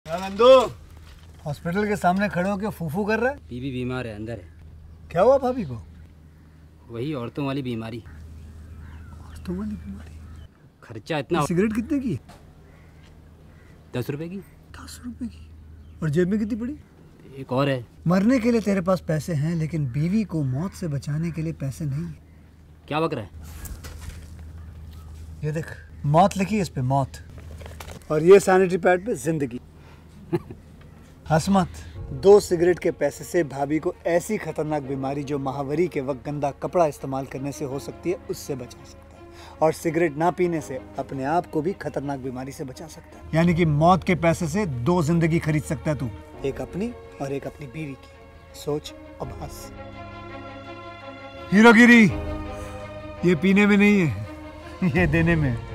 Nandu hospital के सामने खड़े होकर फूफू कर रहा है बीबी बीमार है अंदर है क्या हुआ भाभी को वही औरतों वाली बीमारी तुम्हारी बीमारी खर्चा इतना सिगरेट कितने की दस रुपए की दस रुपए की और जेब में कितनी पड़ी एक और है मरने के लिए तेरे पास पैसे हैं लेकिन बीवी को मौत से बचाने के लिए पैसे नहीं है क्या बक रहा है ये देख मौत लिखी है इस पे मौत और ये सैनिटरी पैड पे जिंदगी हंस मत दो सिगरेट के पैसे से भाभी को ऐसी खतरनाक बीमारी जो महावरी के वक्त गंदा कपड़ा इस्तेमाल करने से हो सकती है उससे बचा सकता है और सिगरेट ना पीने से अपने आप को भी खतरनाक बीमारी से बचा सकता है यानी कि मौत के पैसे से दो जिंदगी खरीद सकता है तू एक अपनी और एक अपनी बीवी की सोच अब हंस हीरोगिरी ये पीने में नहीं है ये देने में है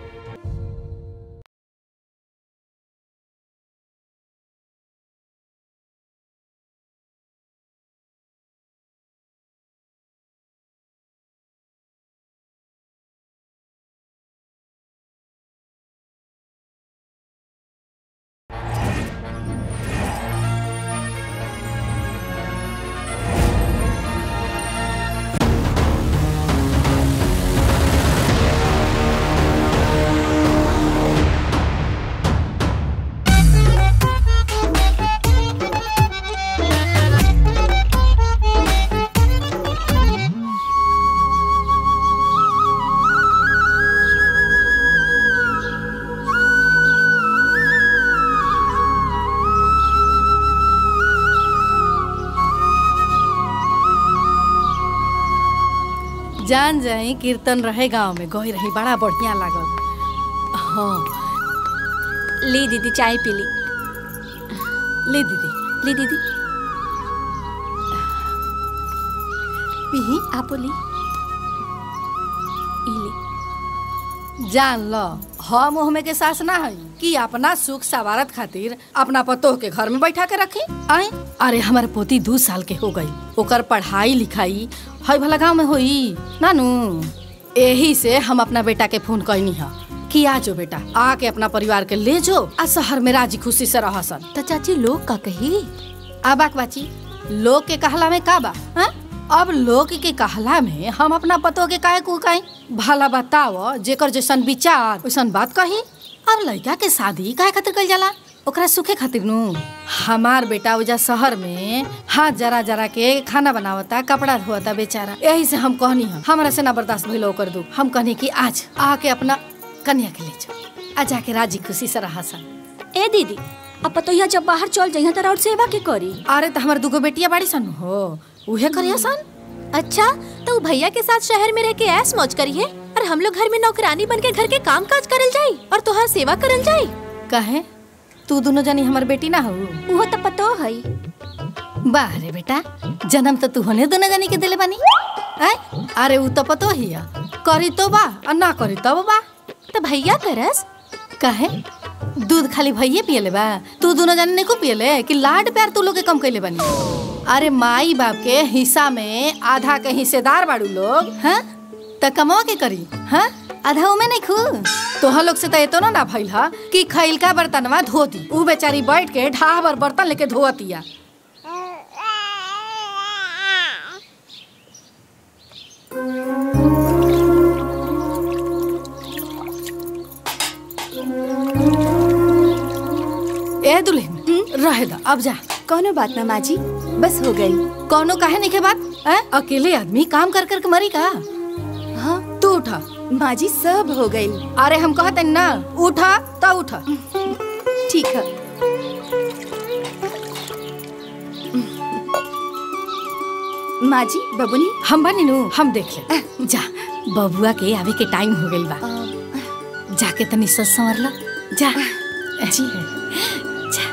जान जाई कीर्तन रहे गांव में गई रही बड़ा बढ़िया लागल हाँ ली दीदी चाय पी ली ले दीदी ली दीदी पी आपो ली ई ली जान लो हम ओहमे के सास ना है कि अपना सुख सवारत खातिर अपना पतोह के घर में बैठा के रखी आए अरे हमारे पोती दू साल के हो गई ओकर पढ़ाई लिखाई है भला गाँव में होई नानू यही से हम अपना बेटा के फोन कैनी है कि आ जो बेटा आके अपना परिवार के ले जो आ शहर में राजी खुशी से रह सन तो चाची लोग का कही आबाक बाची लोग के कहला में का बा हाँ? अब लोग के कहला में हम अपना पतो के काहे को कहीं भला बताओ जेकर जैसन विचार वैसन बात कही अब लड़का के शादी काहे खातिर कइल जाला ओकरा सुखे खातिर नु हमार बेटा उजा शहर में हाथ जरा जरा के खाना बनावता कपड़ा धोता बेचारा यही से हम कहनी हम हमरा से ना बर्दाश्त भइल ओकर दुख हम कहनी कि आज आके अपना कन्या के ले जाओ आ जाके राजी खुशी से रहा सन ए दीदी अब पतोहिया जब बाहर चल जइहा त और सेवा के करी अरे तो हमार दुगो बेटिया बाड़ी सन हो उहे करिया सन अच्छा तो उ भैया के साथ शहर में रह के ऐस मौज करी है और हम लोग घर में नौकरानी बन के घर के काम काज करल जाई और तोहार सेवा करल जाई कहे तू दोनों जनी हमार बेटी ना हो उहो त पतो है वाह रे बेटा जन्म तो तू होने दोनों जनी के दिले बानी आय अरे उ तो पतो ही है करी तो बा और ना करी तब बा तो भैया करस कहे दूध खाली भैये पियले बा तू दोनों जने को पियले कि लाड प्यार तू लोग के कम कैले बानी अरे माई बाप के हिस्सा में आधा के हिस्सेदार बाड़ू लोग हैं त कमवा के करी हैं आधा उमे नहीं खू तोहा लोग से तो एतो ना ना भइल हा कि खैल का बर्तनवा धो दी उ बेचारी बैठ के ढाह भर बर्तन लेके धोतिया ए दुल्हन रहे दा अब जा कोनो बात ना माँ जी बस हो गई कौनो काहे नहीं के बात हैं? अकेले आदमी काम कर कर के मरी का हाँ तू उठा माँ जी सब हो गई अरे हम कहते ना उठा तो उठा ठीक है माँ जी बबुनी हम बनी नु हम देख ले जा बबुआ के आवे के टाइम हो गइल बा जाके तनी सस संवर ला जा जी जा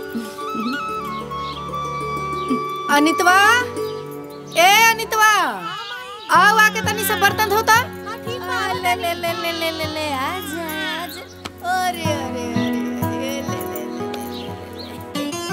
अनितवा ए अनितवा आओ आके तनी से बर्तन धोता ले ले ले ले ले ले ले आजा आजा अरे अरे अरे अरे ले ले ले ले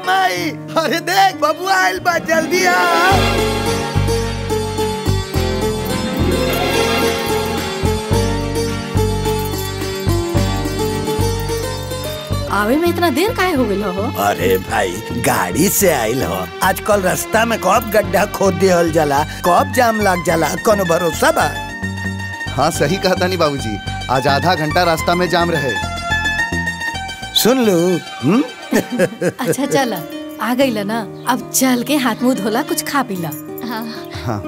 माई अरे देख बबुआ आइल बा जल्दी आ आवे में इतना देर काहे हो गइल हो अरे भाई गाड़ी से आइल हो आजकल रास्ता में कब गड्ढा खोद दिहल जाला कब जाम लग जाला कोनो भरोसा बा हाँ सही कहा तानी बाबूजी आज आधा घंटा रास्ता में जाम रहे सुन लू हम्म? अच्छा चल आ गइल ना अब चल के हाथ मुंह धोला कुछ खा पी ला हाँ हाँ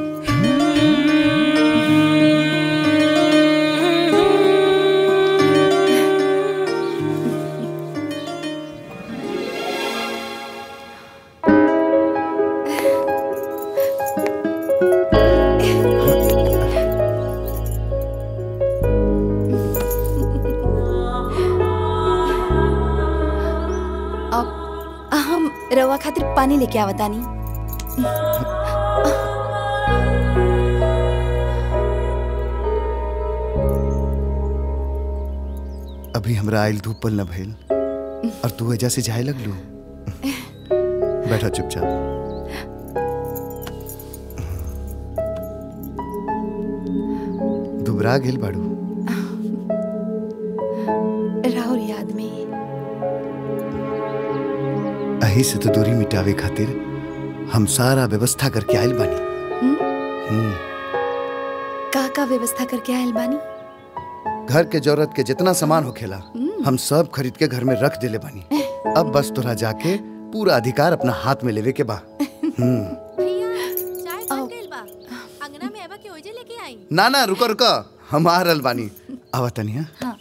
अब हम रवा खातिर पानी लेके आवतानी अभी हमरा आइल धूप पल न भइल और तू वजह से जाए लगलू बैठा चुपचाप दुबरा गेल बाड़ू राहुल याद में अही से तो दूरी मिटावे खातिर हम सारा व्यवस्था करके आइल बानी हम्म, का का व्यवस्था करके आयल बानी घर के जरूरत के जितना सामान होखेला हम सब खरीद के घर में रख देले बानी अब बस तोरा जाके पूरा अधिकार अपना हाथ में लेवे के बा हम्म भैया चाय बन गइल बा अंगना में एवा के ओजे लेके आई ना ना रुको रुको हम आ रहल बानी आवा तनिया हाँ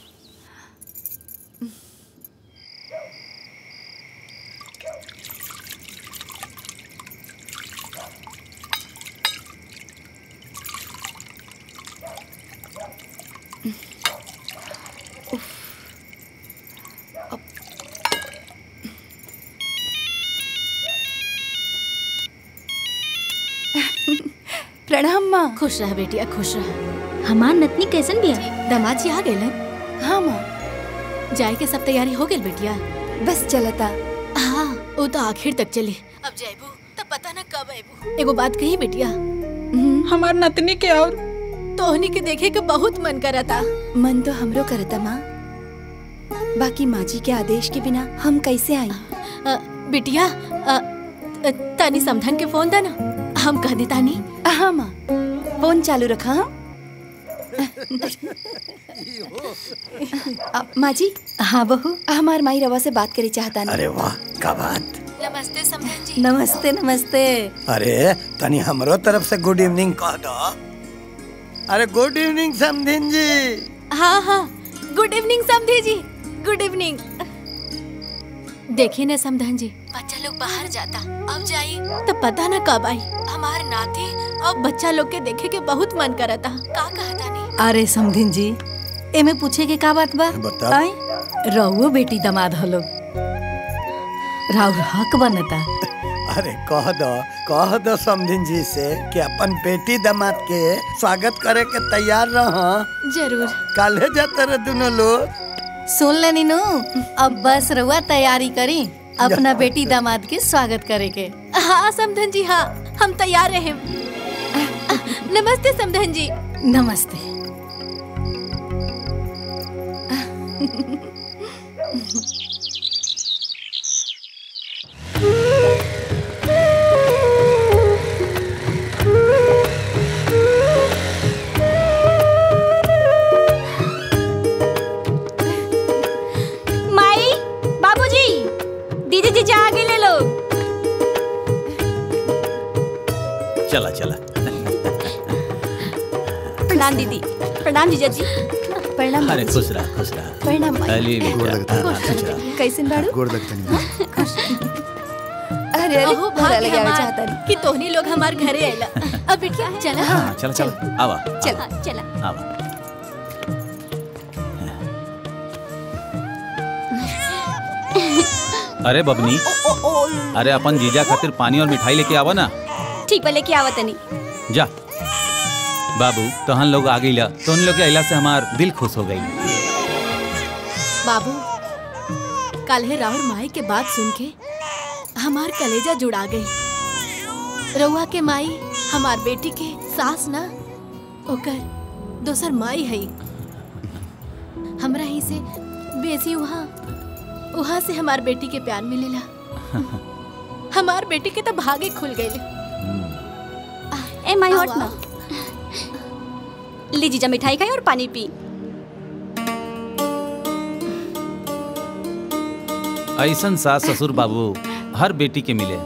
प्रणाम माँ खुश रह बेटिया खुश रह हमार नतनी कैसन बिया दामाद जी आ गए हाँ माँ जाए के सब तैयारी हो गई बेटिया बस चलता हाँ वो तो आखिर तक चली अब जाइबू तब पता ना कब आइबू एगो बात कही बेटिया हमार नतनी के और तोहनी के देखे के बहुत मन करता मन तो हमरो करता माँ बाकी माँ जी के आदेश के बिना हम कैसे आई अ, बिटिया अ, अ, तानी समधन के फोन दा ना हम कह दे तानी हाँ माँ फोन चालू रखा हम अ, माँ जी हाँ बहू हमार माई रवा से बात करे चाहता नहीं अरे वाह का बात नमस्ते समधन जी नमस्ते नमस्ते अरे तनी हमरो तरफ से गुड इवनिंग कह दो अरे गुड इवनिंग समधिन जी हाँ हाँ गुड इवनिंग समधी जी गुड इवनिंग देखिए ना समधन जी बच्चा लोग बाहर जाता अब जाई तो पता ना कब आई हमार नाती अब बच्चा लोग के देखे के बहुत मन करता का कहता नहीं अरे समधिन जी एमे पूछे के का बात बा बताओ। आई रहुओ बेटी दमाद हलो राउर हक बनता अरे कह दो कह दो समधिन जी से कि अपन बेटी दामाद के स्वागत करे के तैयार रह जरूर काले जाते रहे दोनों लोग सुन ले नीनू अब बस रहुआ तैयारी करी अपना बेटी दामाद के स्वागत करे के हाँ समधन जी हाँ हम तैयार रहे नमस्ते समधन जी नमस्ते माई बाबूजी दीदी जी जा आगे ले लो चला चला प्रणाम दीदी प्रणाम जीजा जी प्रणाम अरे बाबूजी। खुश रहा खुश रहा प्रणाम माई अली गोड़ लगता है। खुश रहा कैसन बाड़ू गोड़ लगतनी अरे अरे अहो भला भाग्य लगे आवे हमार चाहता नहीं कि तोहनी लोग हमार घरे आइला अब बिटिया चला हाँ चला चला आवा चला चला आवा अरे बबनी अरे अपन जीजा खातिर पानी और मिठाई लेके आवा ना ठीक बा लेके आवत तनी जा बाबू तहन लोग आ गईला तो उन लोग के अइला से हमार दिल खुश हो गई बाबू कल है राहुल माई के बात सुन के हमार कलेजा जुड़ा गई रउआ के माई हमार बेटी के सास ना ओकर दोसर माई है हमरा ही से बेसी वहाँ वहाँ से हमार बेटी के प्यार मिलेला हमार बेटी के तो भागे खुल गए ए माई हट ना ली जीजा मिठाई खाई और पानी पी ऐसन सास ससुर बाबू हर बेटी के मिले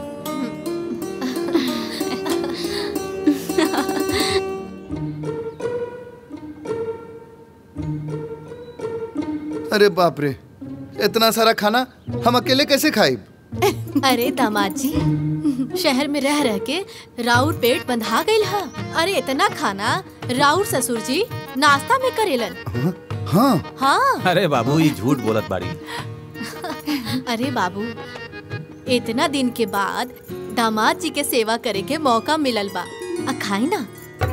अरे बाप रे इतना सारा खाना हम अकेले कैसे खाई अरे दामाद जी शहर में रह रह के राउर पेट बंधा गईल हा अरे इतना खाना राउर ससुर जी नाश्ता में करेलन हाँ हाँ अरे बाबू ये झूठ बोलत बाड़ी अरे बाबू इतना दिन के बाद दामाद जी के सेवा करे के मौका मिलल बा आ खाई ना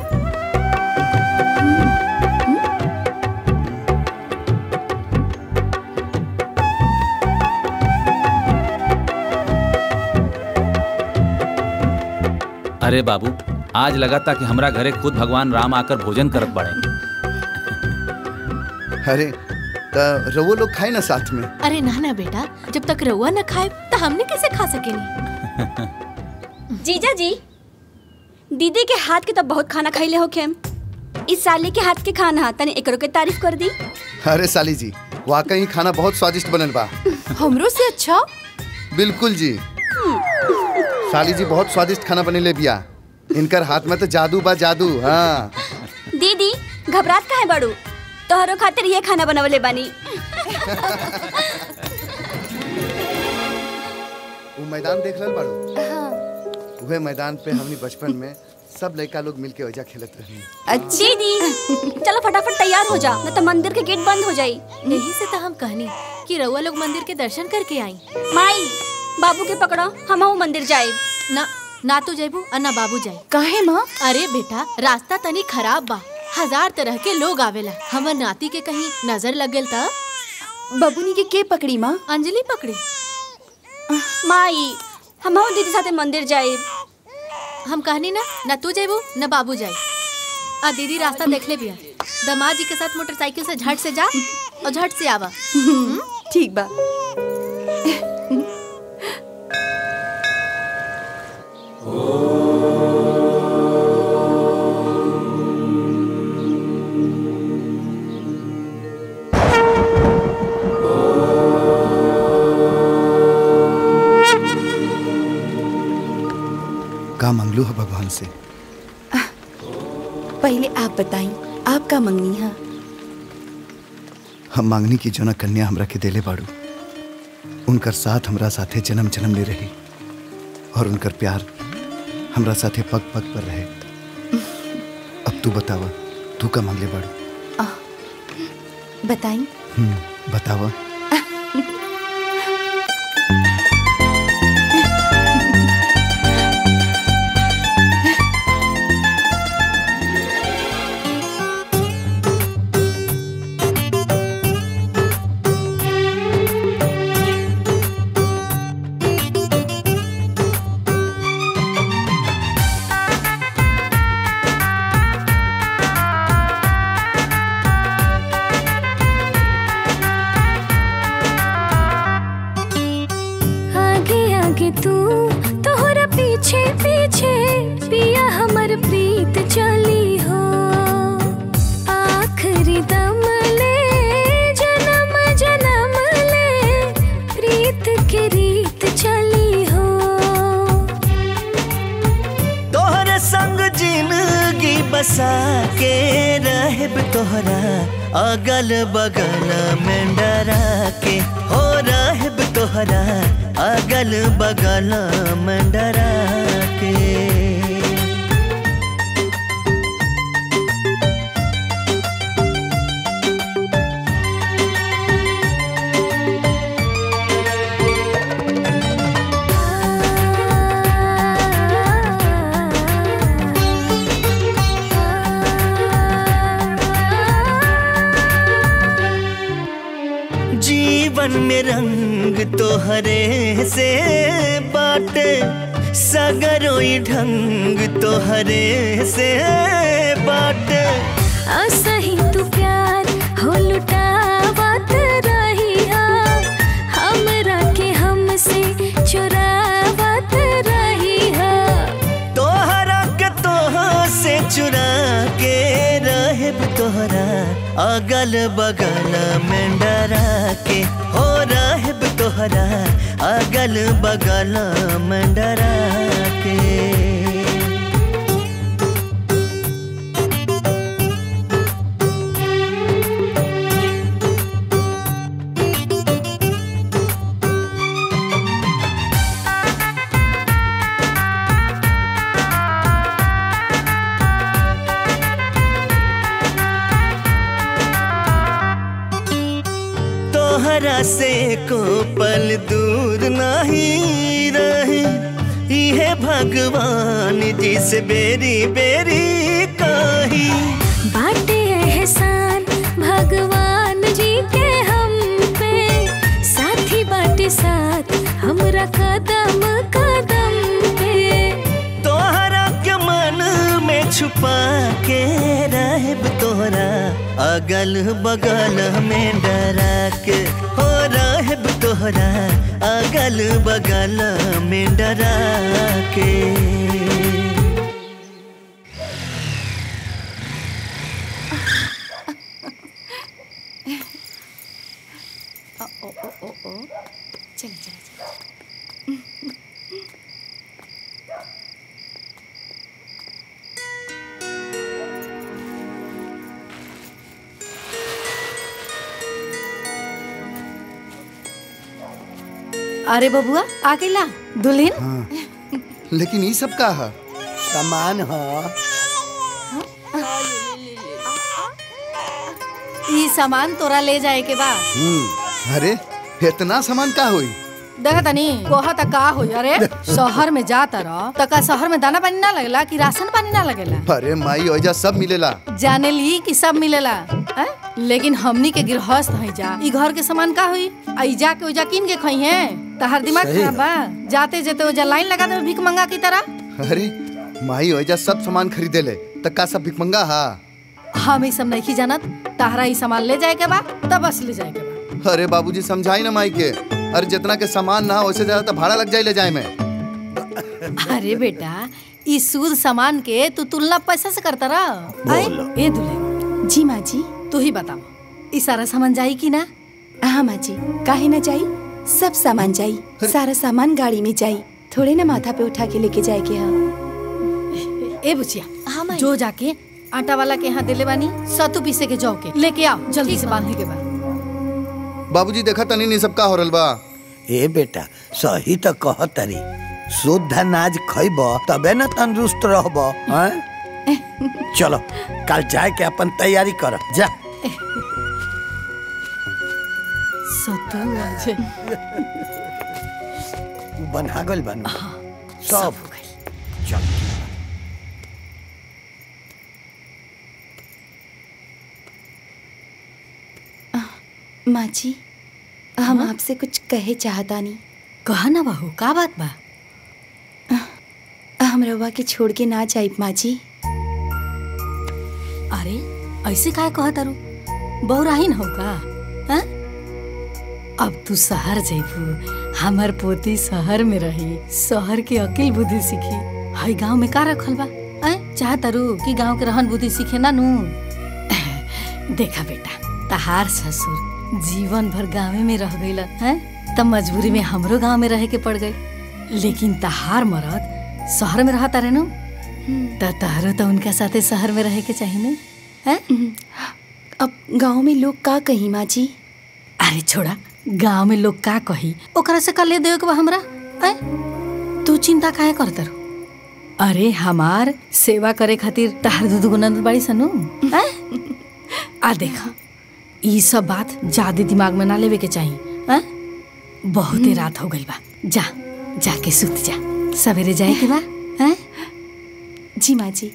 अरे बाबू आज लगा था कि हमरा घरे खुद भगवान राम आकर भोजन करत बाड़े अरे त रवो लोग खाए ना साथ में अरे ना ना बेटा जब तक रउआ न खाए तो हमने कैसे खा सकेनी जीजा जी दीदी के हाथ के तो बहुत खाना खाइले हो खेम इस साली के हाथ के खाना तनी एकरो के तारीफ कर दी अरे साली जी वाकई खाना बहुत स्वादिष्ट बनल बा हमरो से अच्छा बिल्कुल जी साली जी बहुत स्वादिष्ट खाना बनेले बिया इनकर हाथ में तो जादू बा जादू हाँ दीदी घबरात काहे बड़ू तोहरो खातिर ये खाना बनवले बानी वो मैदान देख रहल बाड़ू वह मैदान पे हमनी बचपन में सब लड़का लोग मिलके ओजा खेलत रही दीदी चलो फटाफट तैयार हो जा न तो मंदिर के गेट बंद हो जाई यही से तो हम कहनी कि रउआ लोग मंदिर के दर्शन करके आई माई बाबू के पकड़ो हम मंदिर जाए ना ना तू जैबू और ना बाबू जाए काहे माँ अरे बेटा रास्ता तनी खराब बा हजार तरह के लोग आवेला हमर नाती के कहीं नजर लग गेल त बबुनी के के पकड़ी माँ अंजलि पकड़ी माई हम दीदी साथे मंदिर जाए हम कहनी ना न तू जेबू न बाबू जाए आ दीदी रास्ता देख ले बिया दमाद जी के साथ मोटरसाइकिल से झट से जा और झट से आवा ठीक बा का मंगलू है भगवान से पहले आप बताई आप का मंगनी है हम मांगनी की जोना कन्या हमरा के देले बाड़ू उनकर साथ हमरा साथे जन्म जन्म ले रही और उनकर प्यार हमरा साथे पग पग पर रहे अब तू बतावा तू का मांगले बाड़ू बताई हम्म, बतावा आगे आगे तू तोहरा पीछे पीछे पिया हमर प्रीत चली हो आखिरी दम ले जन्म जन्म ले प्रीत के रीत चली हो तोहरे संग जिंदगी बसा के रहब तोहरा अगल बगल में डरा के हो रहब तोहरा अगल बगल में डरा के जीवन में रंग तोहरे से बाटे सगरोई ढंग तोहरे से बाटे असही तू प्यार हो लुटावत रही हमरा के हमसे चुरावत रही तोहरा के तोह से चुरा के रहे तोहरा अगल बगल में डरा के हो रहे तोहरा अगल बगल में डरा के तोहरा से को पल दूर नहीं रहे इहे भगवान जी से बेरी बेरी कही बाटे एहसान भगवान जी के हम पे साथी बाटे साथ हमरा कदम कदम पे तोहरा के मन में छुपा के रहब तोहरा अगल बगल में डरा के हो रहब तोहरा अगल बगल में डरा के चले चले अरे बबुआ आ गईला दुल्हन हाँ लेकिन ये सब का है सामान ह ई सामान तोरा ले जाए के बा हम्म, अरे इतना सामान का हुई देखा तनी कोहा तक का होई अरे शहर में जाता रह त का शहर में दाना पानी ना लगेला कि राशन पानी ना लगेला अरे माई ओजा सब मिलेला जाने ली कि सब मिलेला हैं? लेकिन हमनी के गृहस्थ है जा ई घर के सामान का हुई आई जा के ओजा किन के खई है तहार दिमाग सही खराब बा जाते जेते ओजा लाइन लगा दे भीख मंगा की तरह अरे माई ओजा सब सामान खरीदे ले तक का सब भिकमंगा हा हम ई सब नहीं जानत तहरा ई सामान ले जाए के बा तब बस ले जाए के बा अरे बाबूजी समझाई ना माई के अरे जितना के सामान ना वैसे ज्यादा तो भाड़ा लग जाए ले जाए में अरे बेटा ई सूद सामान के तू तुलना पैसा से करता रह आए? ए दुल्हन जी माँ जी तू ही बताओ ई सारा सामान जाई कि ना हाँ माँ जी काहे ना जाई सब सामान जाई सारा सामान गाड़ी में जाई थोड़े ना माथा पे उठा के लेके जाए के हाँ ए बुचिया जो जाके आटा वाला के यहाँ दिले बानी सतु पीसे के जाओ के लेके आओ जल्दी से बांधे के बाद बाबूजी देखा तनी नहीं सब का हो रहल बा ए बेटा सही तो कह तरी शुद्ध अनाज खइब तबे न तंदुरुस्त रहब हैं? चलो कल जाए के अपन तैयारी कर जा सतु आज बना गल बन सब चल माँ जी हम आपसे कुछ कहे चाहता नहीं कहा ना बहू का बात बा हम रवा के छोड़ के ना जाइब माँ जी अरे ऐसे काय कहा तारू बहुराहीन हो का हैं? अब तू शहर जैबू हमर पोती शहर में रही शहर के अकिल बुद्धि सीखी हई गांव में का रखल बा हैं? चाह तारू कि गांव के रहन बुद्धि सीखे ना नू देखा बेटा तहार ससुर जीवन भर गाँवे में रह गई हैं तब मजबूरी में हमरो गांव में रहे के पड़ गई लेकिन तहार मरद शहर में रहता रहे नु त तहरो तो उनका साथे शहर में रहे के चाहिए ना हैं अब गांव में लोग का कही माँ जी अरे छोड़ा गांव में लोग का कही ओकरा से का ले देवे के बा हमरा हैं तू चिंता काहे करत रहो अरे हमार सेवा करे खातिर तहार दूध गुनंद बड़ी सनु हैं आ देखा ई सब बात ज्यादा दिमाग में ना लेवे के चाहिए हैं बहुते रात हो गई बा जा जाके सुत जा सवेरे जाए के बा हैं जी माँ जी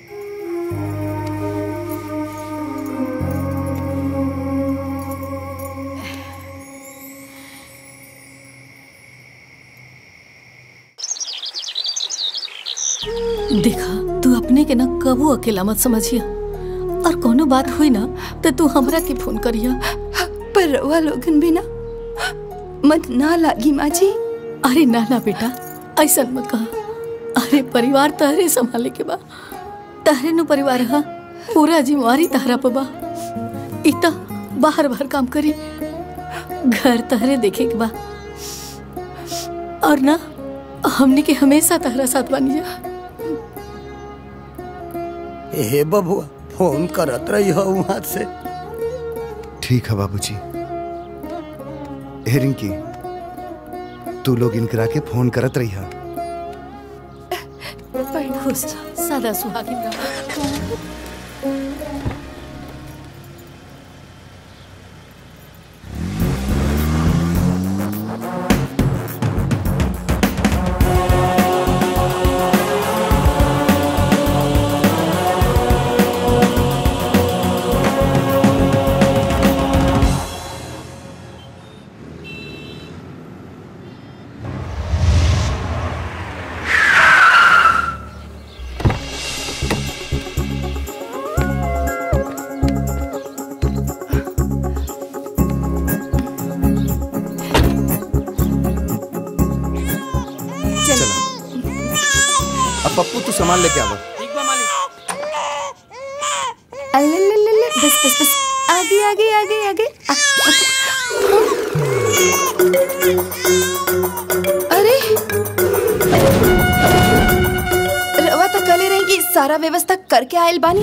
ना कबू अकेला मत समझिया और कोनो बात हुई ना तो तू हमरा के फोन करिया पर रउआ लोगन भी ना मत ना लागी माँ जी अरे ना ना बेटा ऐसा मत कहा अरे परिवार तहरे संभाले के बा तहरे नु परिवार हा पूरा जिम्मेवारी तहरा पे बा इता बाहर बाहर काम करी घर तहरे देखे के बा और ना हमने के हमेशा तहरा साथ बनी जा हे बबुआ फोन करत रही हो वहां से ठीक है बाबूजी हे रिंकी तू लोग इनकरा के फोन करत रही है खुश रह, सदा सुहागिन रह चला अब पप्पू तू सामान लेके आवा अल्लल्लल्लल्ल, बस बस बस आगे आगे आगे आगे आ, अरे रवा तो कले रही कि सारा व्यवस्था करके आयल बानी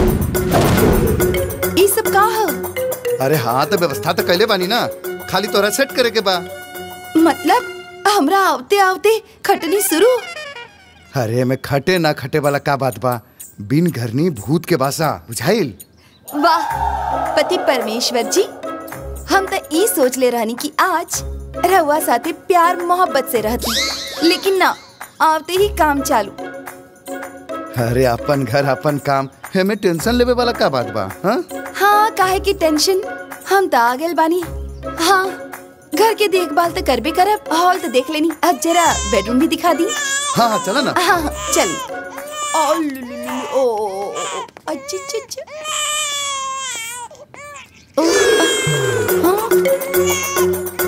ई सब का ह अरे हाँ तो व्यवस्था तो कैले बानी ना खाली तोरा सेट करे के बा मतलब हमरा आवते आवते खटनी शुरू अरे मैं खटे ना खटे वाला का बात बा बिन घरनी भूत के बासा बुझाइल वाह पति परमेश्वर जी हम तो ई सोच ले रहनी कि आज रहुआ साथे प्यार मोहब्बत से रहती लेकिन ना आवते ही काम चालू अरे अपन घर अपन काम हमें टेंशन लेवे वाला का बात बा हाँ हाँ काहे की टेंशन हम तो आ गए बानी हाँ घर के देखभाल तो करबे करब हॉल तो देख लेनी अब जरा बेडरूम भी दिखा दी हाँ हाँ चला ना हाँ हाँ, चल ओ लु, लु, लु, ओ ओ, ओ, ओ, अच्छा अच्छा अच्छा ओ, आ, हाँ।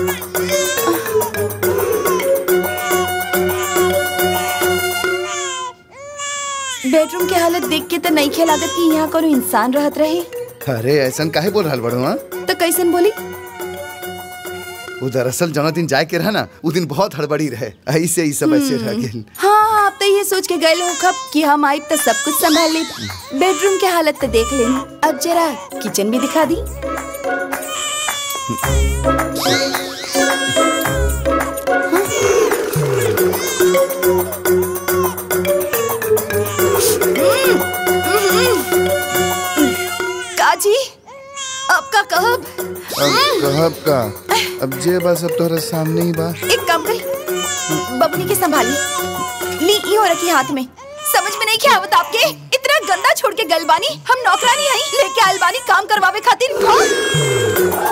बेडरूम के हालत देख के तो नहीं खे लागत कि यहाँ कोनो इंसान रहत रहे अरे ऐसा काहे बोल रहा बड़ो हाँ तो कैसन बोली वो दरअसल जौना दिन जाए के रहा ना वो दिन बहुत हड़बड़ी रहे ऐसे ही सब ऐसे रह गेल हाँ आप तो ये सोच के गए हो कब कि हम आए तो सब कुछ संभाल ले बेडरूम के हालत तो देख लेनी अब जरा किचन भी दिखा दी काजी अब का कहब अब कहब का अब जे बस अब तोहरा सामने ही बा एक काम करी बबनी के संभाली ली ई हो रखी हाथ में समझ में नहीं क्या आवत आपके इतना गंदा छोड़ के गल बानी हम नौकरानी आई लेके आयल बानी काम करवावे खातिर हाँ?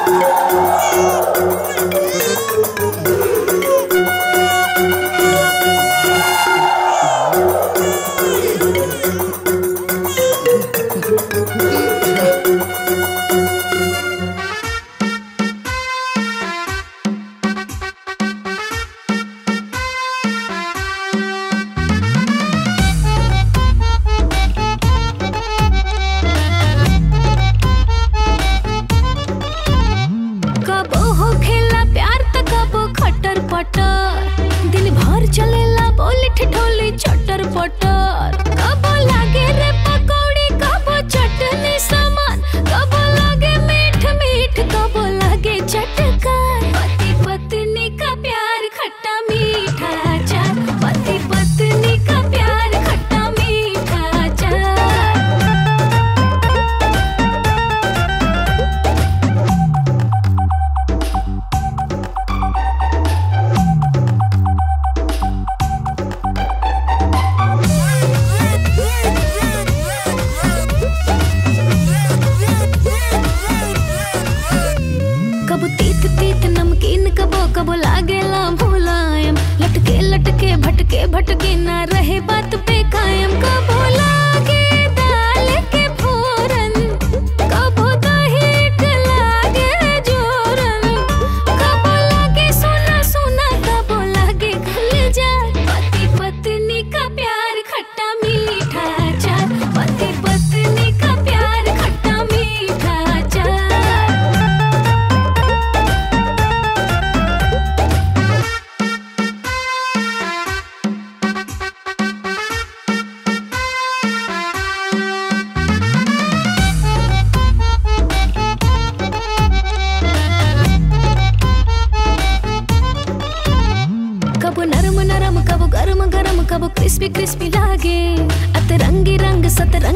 कब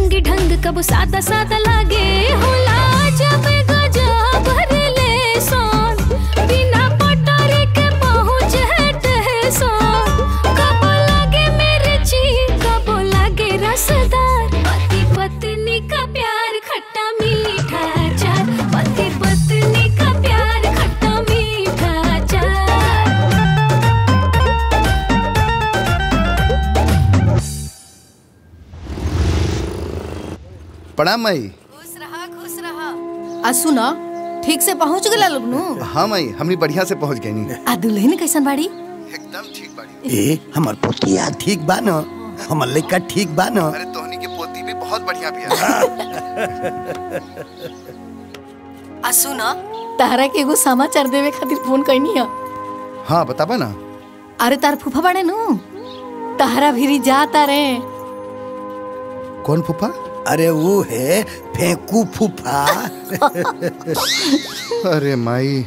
सतरंगी ढंग कब सादा सादा लागे होला जब गजा भरले सोन बिना पटारे के पहुँच है सोन कब लागे मेरे ची कब लागे रसदार पति पत्नी का प्यार खट्टा मीठा चार पति पत्नी का प्यार खट्टा मीठा चार प्रणाम माई आ सुना ठीक से पहुँच गला लोग नु हाँ माई हमनी बढ़िया से पहुंच गई नी आ दुल्हन कैसन बाड़ी ए हमर पोतिया ठीक बा न हमर लइका ठीक बा न अरे तोहनी के पोती भी बहुत बढ़िया भी आ सुना तारा के एगो समाचार देवे खातिर फोन कैनी है हाँ बताबा ना अरे तार फूफा बाड़े नु तारा भीरी जाता रे कौन फूफा अरे वो है फेंकू फूफा अरे माई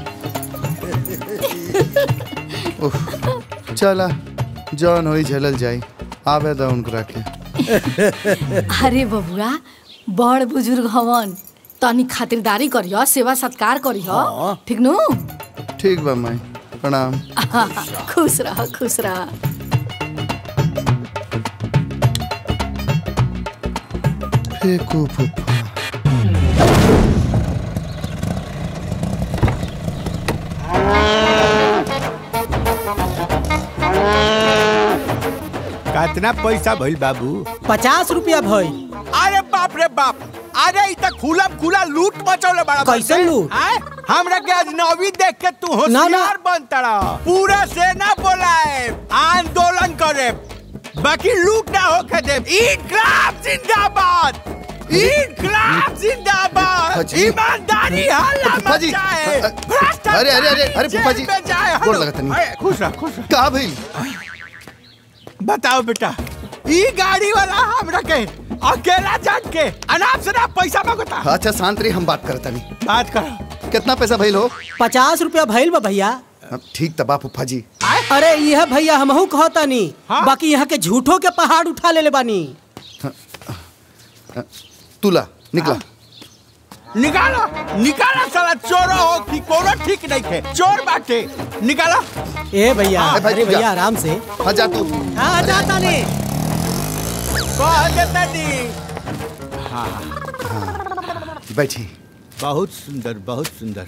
उफ, चला जौन होई झेलल जाई आवे दा उनकरा के अरे बबुआ बड़ बुजुर्ग हवन तनी खातिरदारी करियो सेवा सत्कार करियो ठीक नु ठीक बा माई प्रणाम खुश रह खुश रह फेंकू फूफा कितना पैसा भइल बाबू पचास रुपया भई अरे बाप रे बाप अरे इ त खुला खुला लूट मचौले बड़ा कैसे बंदे। लूट? आय? हमरा के अजनबी देख के तू ना, ना। होशियार बनतड़ा पूरा सेना बोलाए आंदोलन करे बाकी लूट ना होके दे इनकलाब जिंदाबाद इनकलाब जिंदाबाद फजी। ईमानदारी हल्ला फजी। मचाए अरे अरे अरे अरे फूफा जी जेल में जाए गोड़ हलो। लगा तनी अरे, खुश रह खुश रह का भइल बताओ बेटा ई गाड़ी वाला हमरा के अकेला जान के अनाप शनाप पैसा मांगता अच्छा शांत रही हम बात करता नहीं बात करो कितना पैसा भइल हो पचास रुपया भइल बा भैया अब ठीक तबा फूफा जी अरे यह भैया हमहू कहतानी बाकी यहाँ के झूठों के पहाड़ उठा ले बानी तुला निकला निकालो निकालो साला चोर हो कि कोनो ठीक नहीं थे चोर बाटे निकालो ए भैया हाँ, अरे जा। भैया आराम से हाँ जा तू हाँ जाता नहीं कह देता नी हाँ बैठी बहुत सुंदर बहुत सुंदर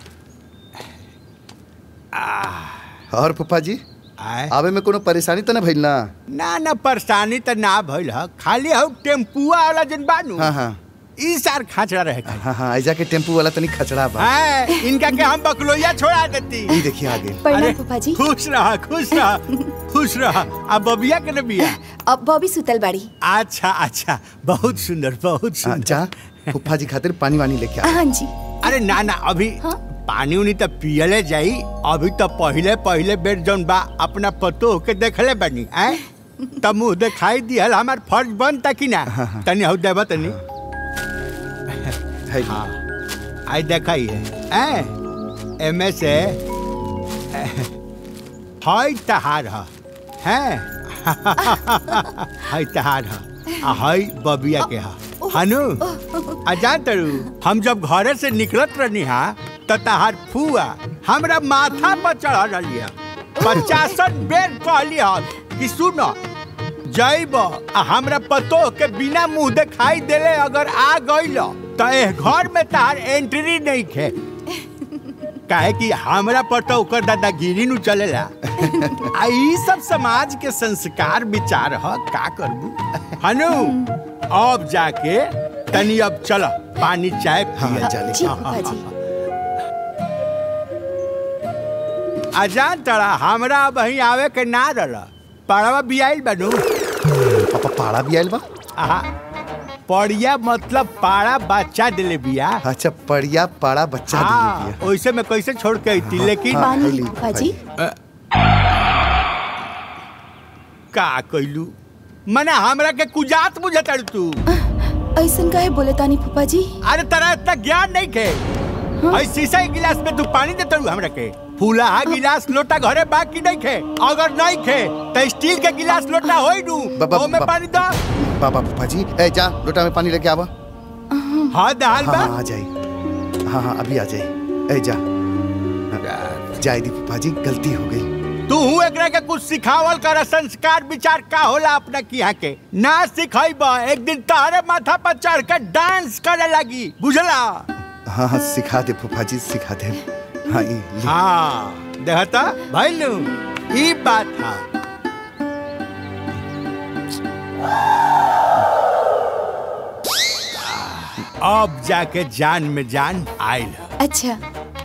और फूफा जी आए आवे में कोनो परेशानी तो ना भइल ना ना ना परेशानी तो ना भइल ह खाली हम टेम्पुआ वाला जन बानू हाँ हाँ ई सार खाचड़ा रहे खाली हाँ हाँ ऐजा के टेम्पू वाला तनी खचड़ा बा हाँ, इनका के हम बकलोया छोड़ा देती ई देखिए आगे अरे, खुश रहा खुश रहा खुश रहा अब बबिया के न बिया अब बॉबी सुतल बाड़ी अच्छा अच्छा बहुत सुंदर बहुत हाँ, सुंदर जा फूफा जी खातिर पानी वानी लेके आ हाँ जी अरे ना ना अभी पानी उनी तो पियले जाई अभी तो पहले पहले बेर जौन बा अपना पतो के देखले बनी आए तब मुंह दिखाई दिहल हमार फर्ज बनता कि ना तनी हौ देबा तनी हाँ आई देखाई है ए एमे से हाय तहार ह हैं हाय तहार ह आ हाय बबिया के ह हनु आ जान तरू हम जब घरे से निकलत रहनी हा त तहार फुआ हमरा माथा पर चढ़ रही है पचासन बेर कहली हा कि सुन जैब आ हमरा पतो के बिना मुंह दिखाई देले अगर आ गइल त एह घर में तहार एंट्री नहीं खे काहे कि हमरा पर तो ओकर दादागिरी नु चलेला आ ई सब समाज के संस्कार विचार ह का करबू हनु अब जाके तनी अब चलो पानी चाय पिए चले जी फूफा जी अजान तड़ा हमरा अब અહીં आवे के ना रहल पड़वा बियाइल बनू पापा पाड़ा भी आइल बा आहा पड़िया मतलब पाड़ा बच्चा दिले बिया अच्छा पड़िया पाड़ा बच्चा हाँ ओइसे में कैसे छोड़ के अइती लेकिन हाँ, पानी, फूफा जी का कइलू मने हमरा के कुजात बुझत तू ऐसन काहे बोले तानी फूफा जी अरे तरह इतना ज्ञान नहीं के ऐ शीशा के गिलास में तू पानी देता हूँ हमरा के फूलाहा गिलास लोटा घरे बाकी नहीं खे अगर नहीं खे तो स्टील के गिलास लोटा होई नू बाबा- ओमे बाबा- पानी दो बाबा फूफा जी ए जा लोटा में पानी लेके आवा हाँ दाल हाँ बा हाँ, आ जाई हाँ हाँ अभी आ जाई ए जा जाए दी फूफा जी गलती हो गई तू हूँ एकरा के कुछ सिखावल कर संस्कार विचार का होला अपना किया के ना सिखाइब एक दिन तारे माथा पर चढ़ के डांस करे लगी बुझला हाँ हाँ सिखा दे फूफा जी सिखा दे हाँ ई ले। हाँ देखता भैलू ई बात था अब जाके जान में जान आयल अच्छा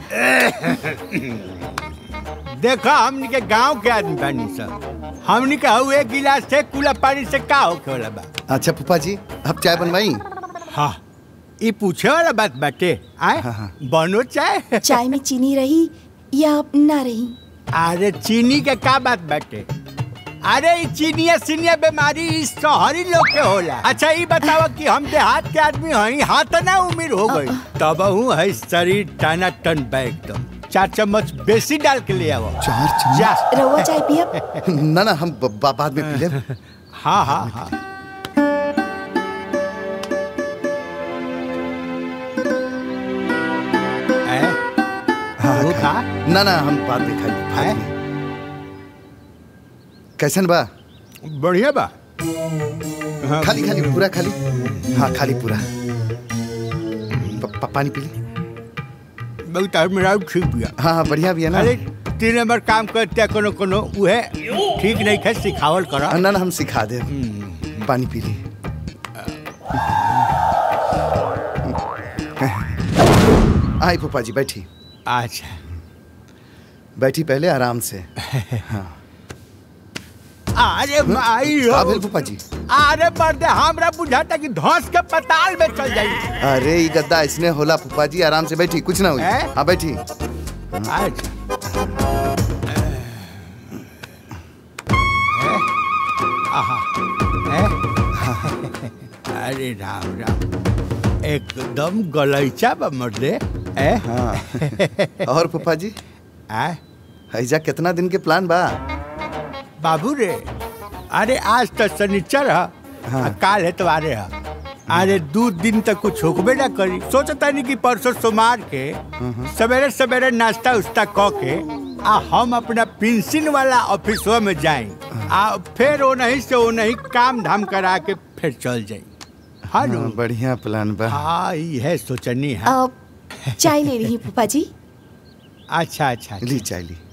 देखा हमनी के गांव के आदमी बानी सब हमनी के हऊ एक गिलास से कुला पानी से का होके वाला बा अच्छा फूफा जी अब चाय बनवाई हाँ ई पूछे वाला बात बाटे आए बनो चाय चाय में चीनी रही या ना रही अरे चीनी के का बात बाटे अरे ई चीनिया सीनिया बीमारी ई शहरी लोग के होला अच्छा ई बताओ कि हम देहात के आदमी हई हाथ ना उम्र हो गई तब हूँ है शरीर टाना टन बा एकदम चार चम्मच बेसी डाल के ले आओ चार चम्मच जा रवा चाय पियब ना ना हम ब- बा- बाद में पी ले हाँ हाँ हाँ ए? हाँ वो खा ना ना हम बाद में खाई बाद में कैसन बा बढ़िया बा खाली खाली पूरा खाली हाँ खाली पूरा प- प- पानी पी ली बहुत और मेरा ठीक बिया हाँ हाँ बढ़िया भी है ना अरे तीन नंबर काम करते कोनो कोनो उहे ठीक नहीं है सिखावल करा हाँ, ना ना हम सिखा दे पानी पी ली आई फूफा जी बैठी अच्छा बैठी पहले आराम से हाँ अरे भाई का भेल फूफा जी अरे बर्दे हमरा बुझाता कि धौस के पताल में चल जाई अरे ये गद्दा इसने होला फूफा जी आराम से बैठी कुछ ना हुई हैं? हाँ बैठी अच्छा आहा हैं? अरे राम राम एकदम गलैचा बा मर्दे ए हाँ और फूफा जी आ ऐजा कितना दिन के प्लान बा बाबू रे अरे आज तो शनिचर है हाँ। काल एतवारे है अरे दो दिन तक कुछ होकबे ना करी सोचता नहीं कि परसों सोमवार के सवेरे सवेरे नाश्ता उस्ता क के आ हम अपना पेंशन वाला ऑफिसवा में जाए आ फिर वो नहीं से वो नहीं काम धाम करा के फिर चल जाए हाँ नु? हाँ, बढ़िया प्लान बा हाँ ये है सोचनी है अब चाय ले रही पापा जी अच्छा अच्छा ली चाय ली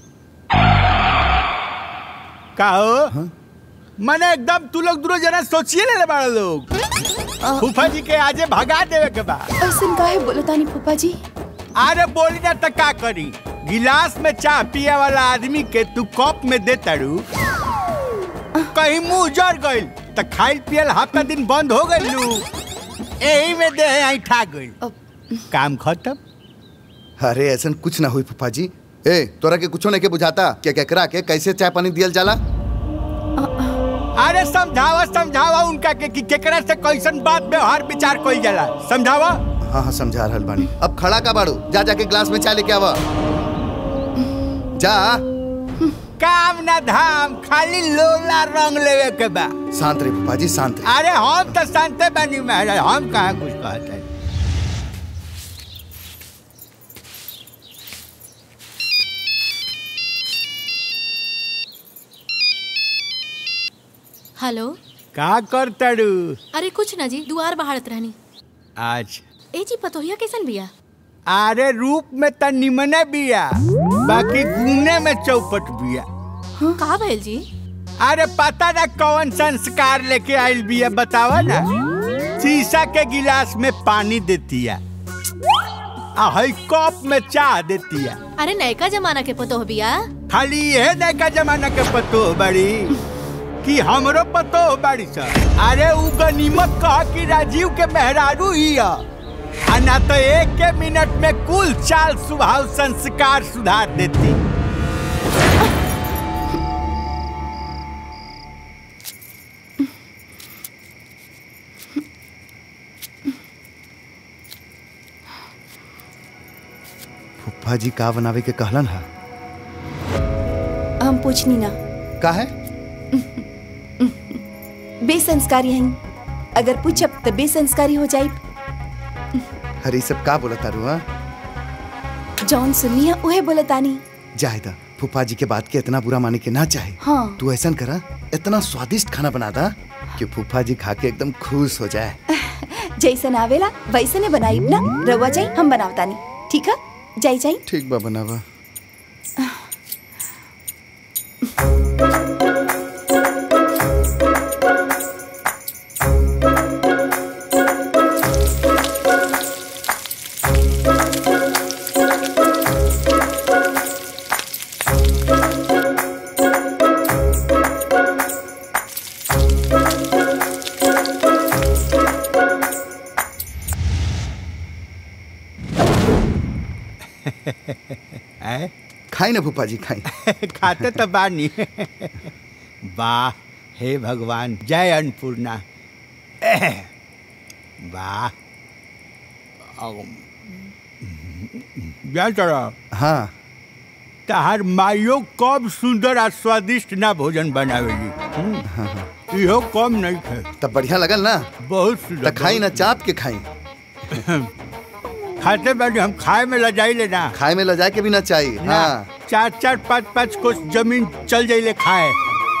का हो मैंने एकदम तू लोग दूर जना सोचिए ले बड़ा लोग फूफा जी के आजे भगा देवे के बा ऐसन काहे बोलतानी पापा जी अरे बोली ना तो का करी गिलास में चाय पिए वाला आदमी के तू कप में दे तड़ू कहीं मुंह जड़ गइल तो खाइल पियल हफ्ता दिन बंद हो गइल लू यही में दे आई ठा गइल काम खत्म अरे ऐसा कुछ ना हुई फूफा जी ए तोरा के कुछो नहीं के बुझाता क्या क्या करा के कैसे चाय पानी दियल जाला अरे समझावा समझावा उनका के कि केकरा से कैसन बात व्यवहार विचार कइल जाला समझावा हाँ हाँ समझा रहल बानी अब खड़ा का बाड़ू जा जाके ग्लास में चाय लेके आवा जा काम ना धाम खाली लोला रंग लेवे के बा शांत रे फूफा जी शांत रे अरे हम तो शांते बनी महाराज हम कहाँ कुछ कहते हैं हेलो का कर तड़ू अरे कुछ ना जी दुआर बहाड़त रहनी आज ए जी पतोहिया कैसन बिया अरे रूप में त निमने बिया बाकी गुने में चौपट बिया का भइल जी अरे पता ना कौन संस्कार लेके आइल बिया बतावा ना शीशा के गिलास में पानी देती है आ हई कप में चाह देती है अरे नयका जमाना के पतोह बिया खाली यह नैका जमाना के पतो बड़ी कि हमरो पतो बड़ी सर अरे उ गनीमत कह कि राजीव के मेहरारू ही है आ ना तो एक के मिनट में कुल चाल स्वभाव संस्कार सुधार देती फूफा जी का बनावे के कहलन हा हम पूछनी ना का है बेसंस्कारी हैं अगर पूछब तो बेसंस्कारी हो जाई अरे ई सब का बोला तारू हाँ जौन सुनिया उहे बोलतानी जायदा फूफा जी के बात के इतना बुरा माने के ना चाहे हाँ तू ऐसा करा इतना स्वादिष्ट खाना बना दा कि फूफा जी खा के एकदम खुश हो जाए जैसन आवेला वैसने बनाई ना रवा जाई हम बनावतानी ठीक है जाई जाई ठीक बा बनावा हैं? खाई ना फूफा जी खाई खाते तो बानी वाह हे भगवान जय अन्नपूर्णा एह, वाह अम, जय चढ़ा हाँ तहार माइयो कब सुंदर आ स्वादिष्ट ना भोजन बनावेली हम्म, इहो कम नहीं थे तब बढ़िया लगल ना बहुत सुंदर तो खाई ना चाप के खाई खाते बानी हम खाए में लजाई लेना खाए में लजा के भी ना चाहिए ना हाँ चार चार पाँच पाँच कोस जमीन चल जाइले खाए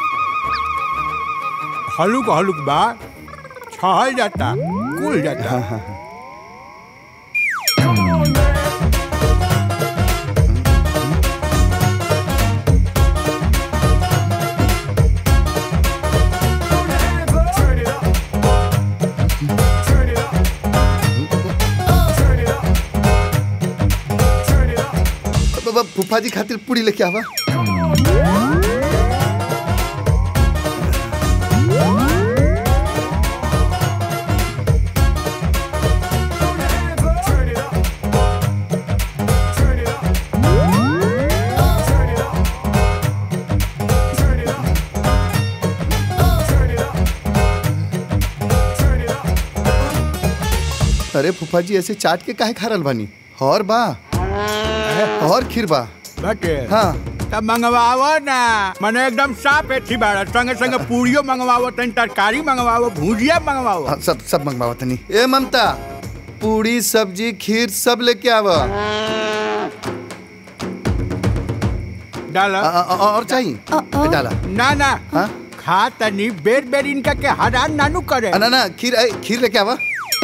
हलुक हलुक बा छहल जाता कुल जाता ब- ब- फूफा जी खातिर पूरी लेके आवा अरे फूफा जी ऐसे चाट के काहे खा रहल बानी और बा और खीर बा बटे हाँ तब मंगवावो ना मने एकदम साफ एथी बाड़ा संगे संगे पूरियो मंगवावो तनी तरकारी मंगवावो भुजिया मंगवावो हाँ, सब सब मंगवावा तनी ए ममता पूरी सब्जी खीर सब लेके आवा डाला आ- आ- और चाहिए डाला ना ना खा तनी बेर बेर इनका के हरान नानू करे आ, ना ना खीर ए, खीर लेके आवा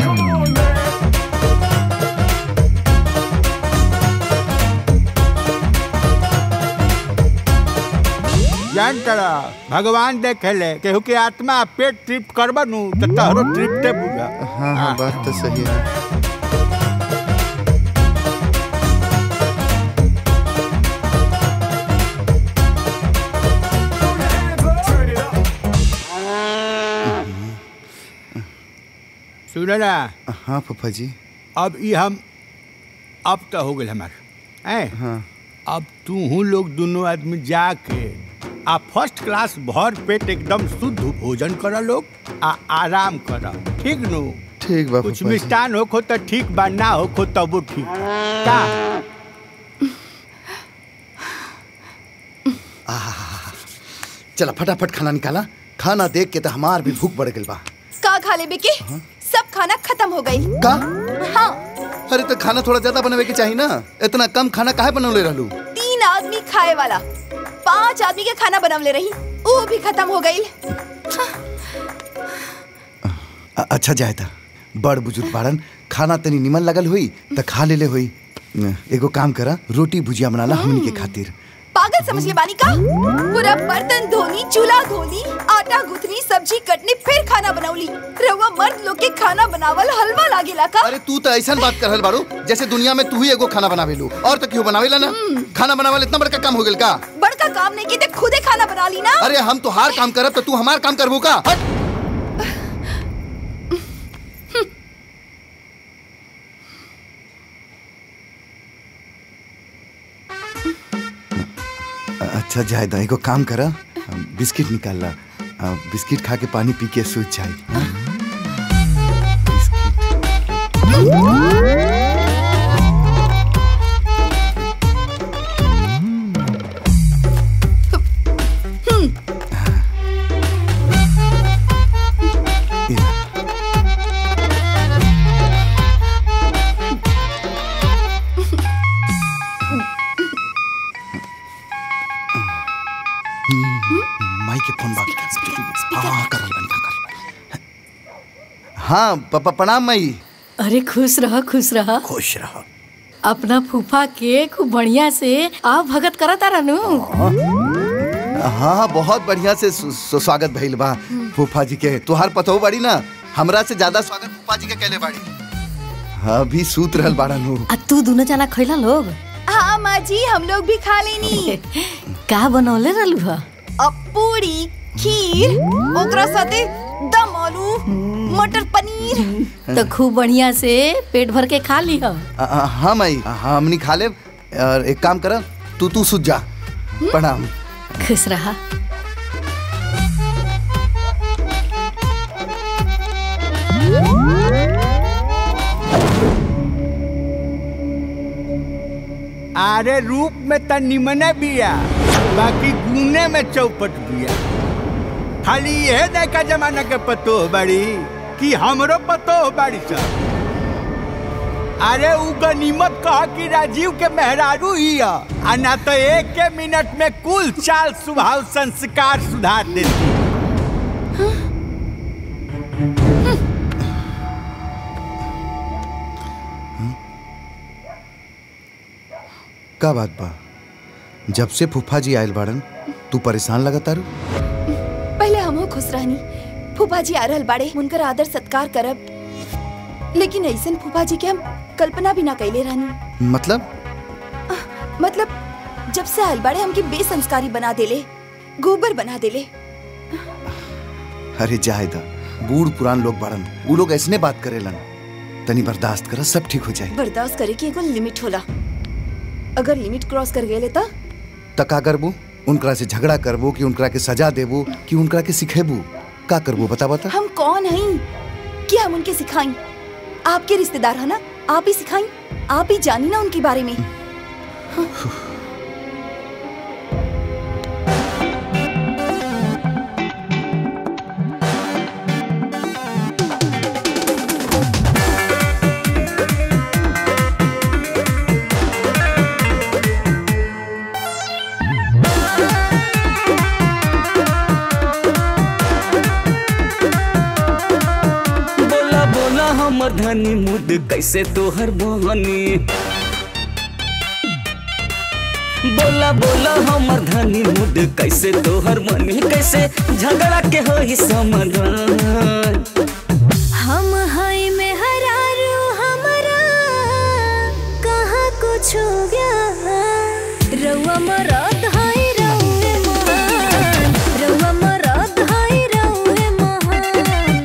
जान तड़ा भगवान देखे ले केहू के आत्मा पेट तृप्त करबा नु तो तहरो तृप्ते बुझा हाँ हाँ बात तो सही है सुनो ना हाँ फूफा जी अब ये हम अब तो हो गए हमार हैं हाँ अब तू हूँ लोग दोनों आदमी जाके आ फर्स्ट क्लास भर पेट एकदम शुद्ध भोजन कर लोग आ आराम कर ठीक नु ठीक बा कुछ फूफा जी मिष्टान होखो तो ठीक बा ना होखो तब ठीक का चला फटाफट खाना निकाला खाना देख के तो हमार भी भूख बढ़ गई बा का खा ले बेके सब खाना खत्म हो गई का हाँ अरे तो खाना थोड़ा ज्यादा बनवे के चाहिए ना इतना कम खाना काहे बनवले रहलू तीन आदमी खाए वाला पांच आदमी के खाना बनवले रही वो भी खत्म हो गई अ- अच्छा जायदा बड़ बुजुर्ग बाड़न खाना तनी निमन लगल हुई त खा लेले हुई एगो काम करा रोटी भुजिया बनाला हमनी के खातिर पागल समझ ले बानी का पूरा बर्तन धोनी चूल्हा धोनी आटा गूथनी सब्जी कटनी फिर खाना बनौली रहुआ मर्द लोग के खाना बनावल हलवा लागेला का अरे तू तो ऐसा बात कर रहल बाड़ू जैसे दुनिया में तू ही एगो खाना बनावेलू और तो क्यों बनावेला ना खाना बनावल इतना बड़का काम हो गेल का बड़का काम नहीं की ते खुदे खाना बना ली ना अरे हम तो हार काम करब तो तू हमार काम करबू का हट अच्छा जायदा एगो काम करा बिस्किट निकाल ला आ, बिस्किट खा के पानी पी के सूझ जाए हाँ? हाँ प- प- प्रणाम मई अरे खुश रह खुश रह खुश रह अपना फूफा के खूब बढ़िया से आ भगत करत आ रहनु हाँ हाँ बहुत बढ़िया से सु- सु- स्वागत भइल बा फूफा जी के तुहार पतो बाड़ी ना हमरा से ज्यादा स्वागत फूफा जी के कैले बाड़ी हाँ भी सूत रहल बाड़ा नु आ तू दोनों जना खैला लोग हाँ माँ जी हम लोग भी खा लेनी का बनौले रहलू ह अब पूरी खीर ओकरा साथे दम आलू मटर पनीर तो खूब बढ़िया से पेट भर के खा ली ह आ- आ- हाँ मई हाँ हमनी खा ले और एक काम कर तू तू सुत जा प्रणाम खुश रहा अरे रूप में त निमने बिया बाकी गुने में चौपट बिया खाली यह नैका जमाना के पतो बड़ी कि हमरो पतो बड़ी सब अरे उ गनीमत कह कि राजीव के मेहरारू ही है आ ना तो एक के मिनट में कुल चाल स्वभाव संस्कार सुधार देती का बात बा जब से फूफा जी आयल बाड़न तू परेशान लगा तारू पहले हमहू खुश रहनी फूफा जी आ रहल बाड़े उनकर आदर सत्कार करब लेकिन ऐसन फूफा जी के हम कल्पना भी ना कैले रहनी मतलब मतलब जब से आयल बाड़े हमके बेसंस्कारी बना देले गोबर बना देले अरे जायदा बूढ़ पुरान लोग बाड़न उ लोग ऐसने बात करेलन तनी बर्दाश्त कर सब ठीक हो जाए बर्दाश्त करे की एगो लिमिट होला अगर लिमिट क्रॉस कर गए त त का करबू उनकरा से झगड़ा करबू कि उनकरा के सजा देबू कि उनकरा के सिखेबू का करबू बता बता हम कौन हई कि हम उनके सिखाई आपके रिश्तेदार है ना आप ही सिखाई आप ही जानी ना उनके बारे में बोला बोला हमर धनी मुड कैसे तोहर मोहनी बोला बोला हमर धनी मुड कैसे तोहर मनी कैसे झगड़ा के होई समाधान हम हाय में हरारू हमारा कहाँ कुछ हो गया रउआ मरद हाय रउए महान रउआ मरद हाय रउए महान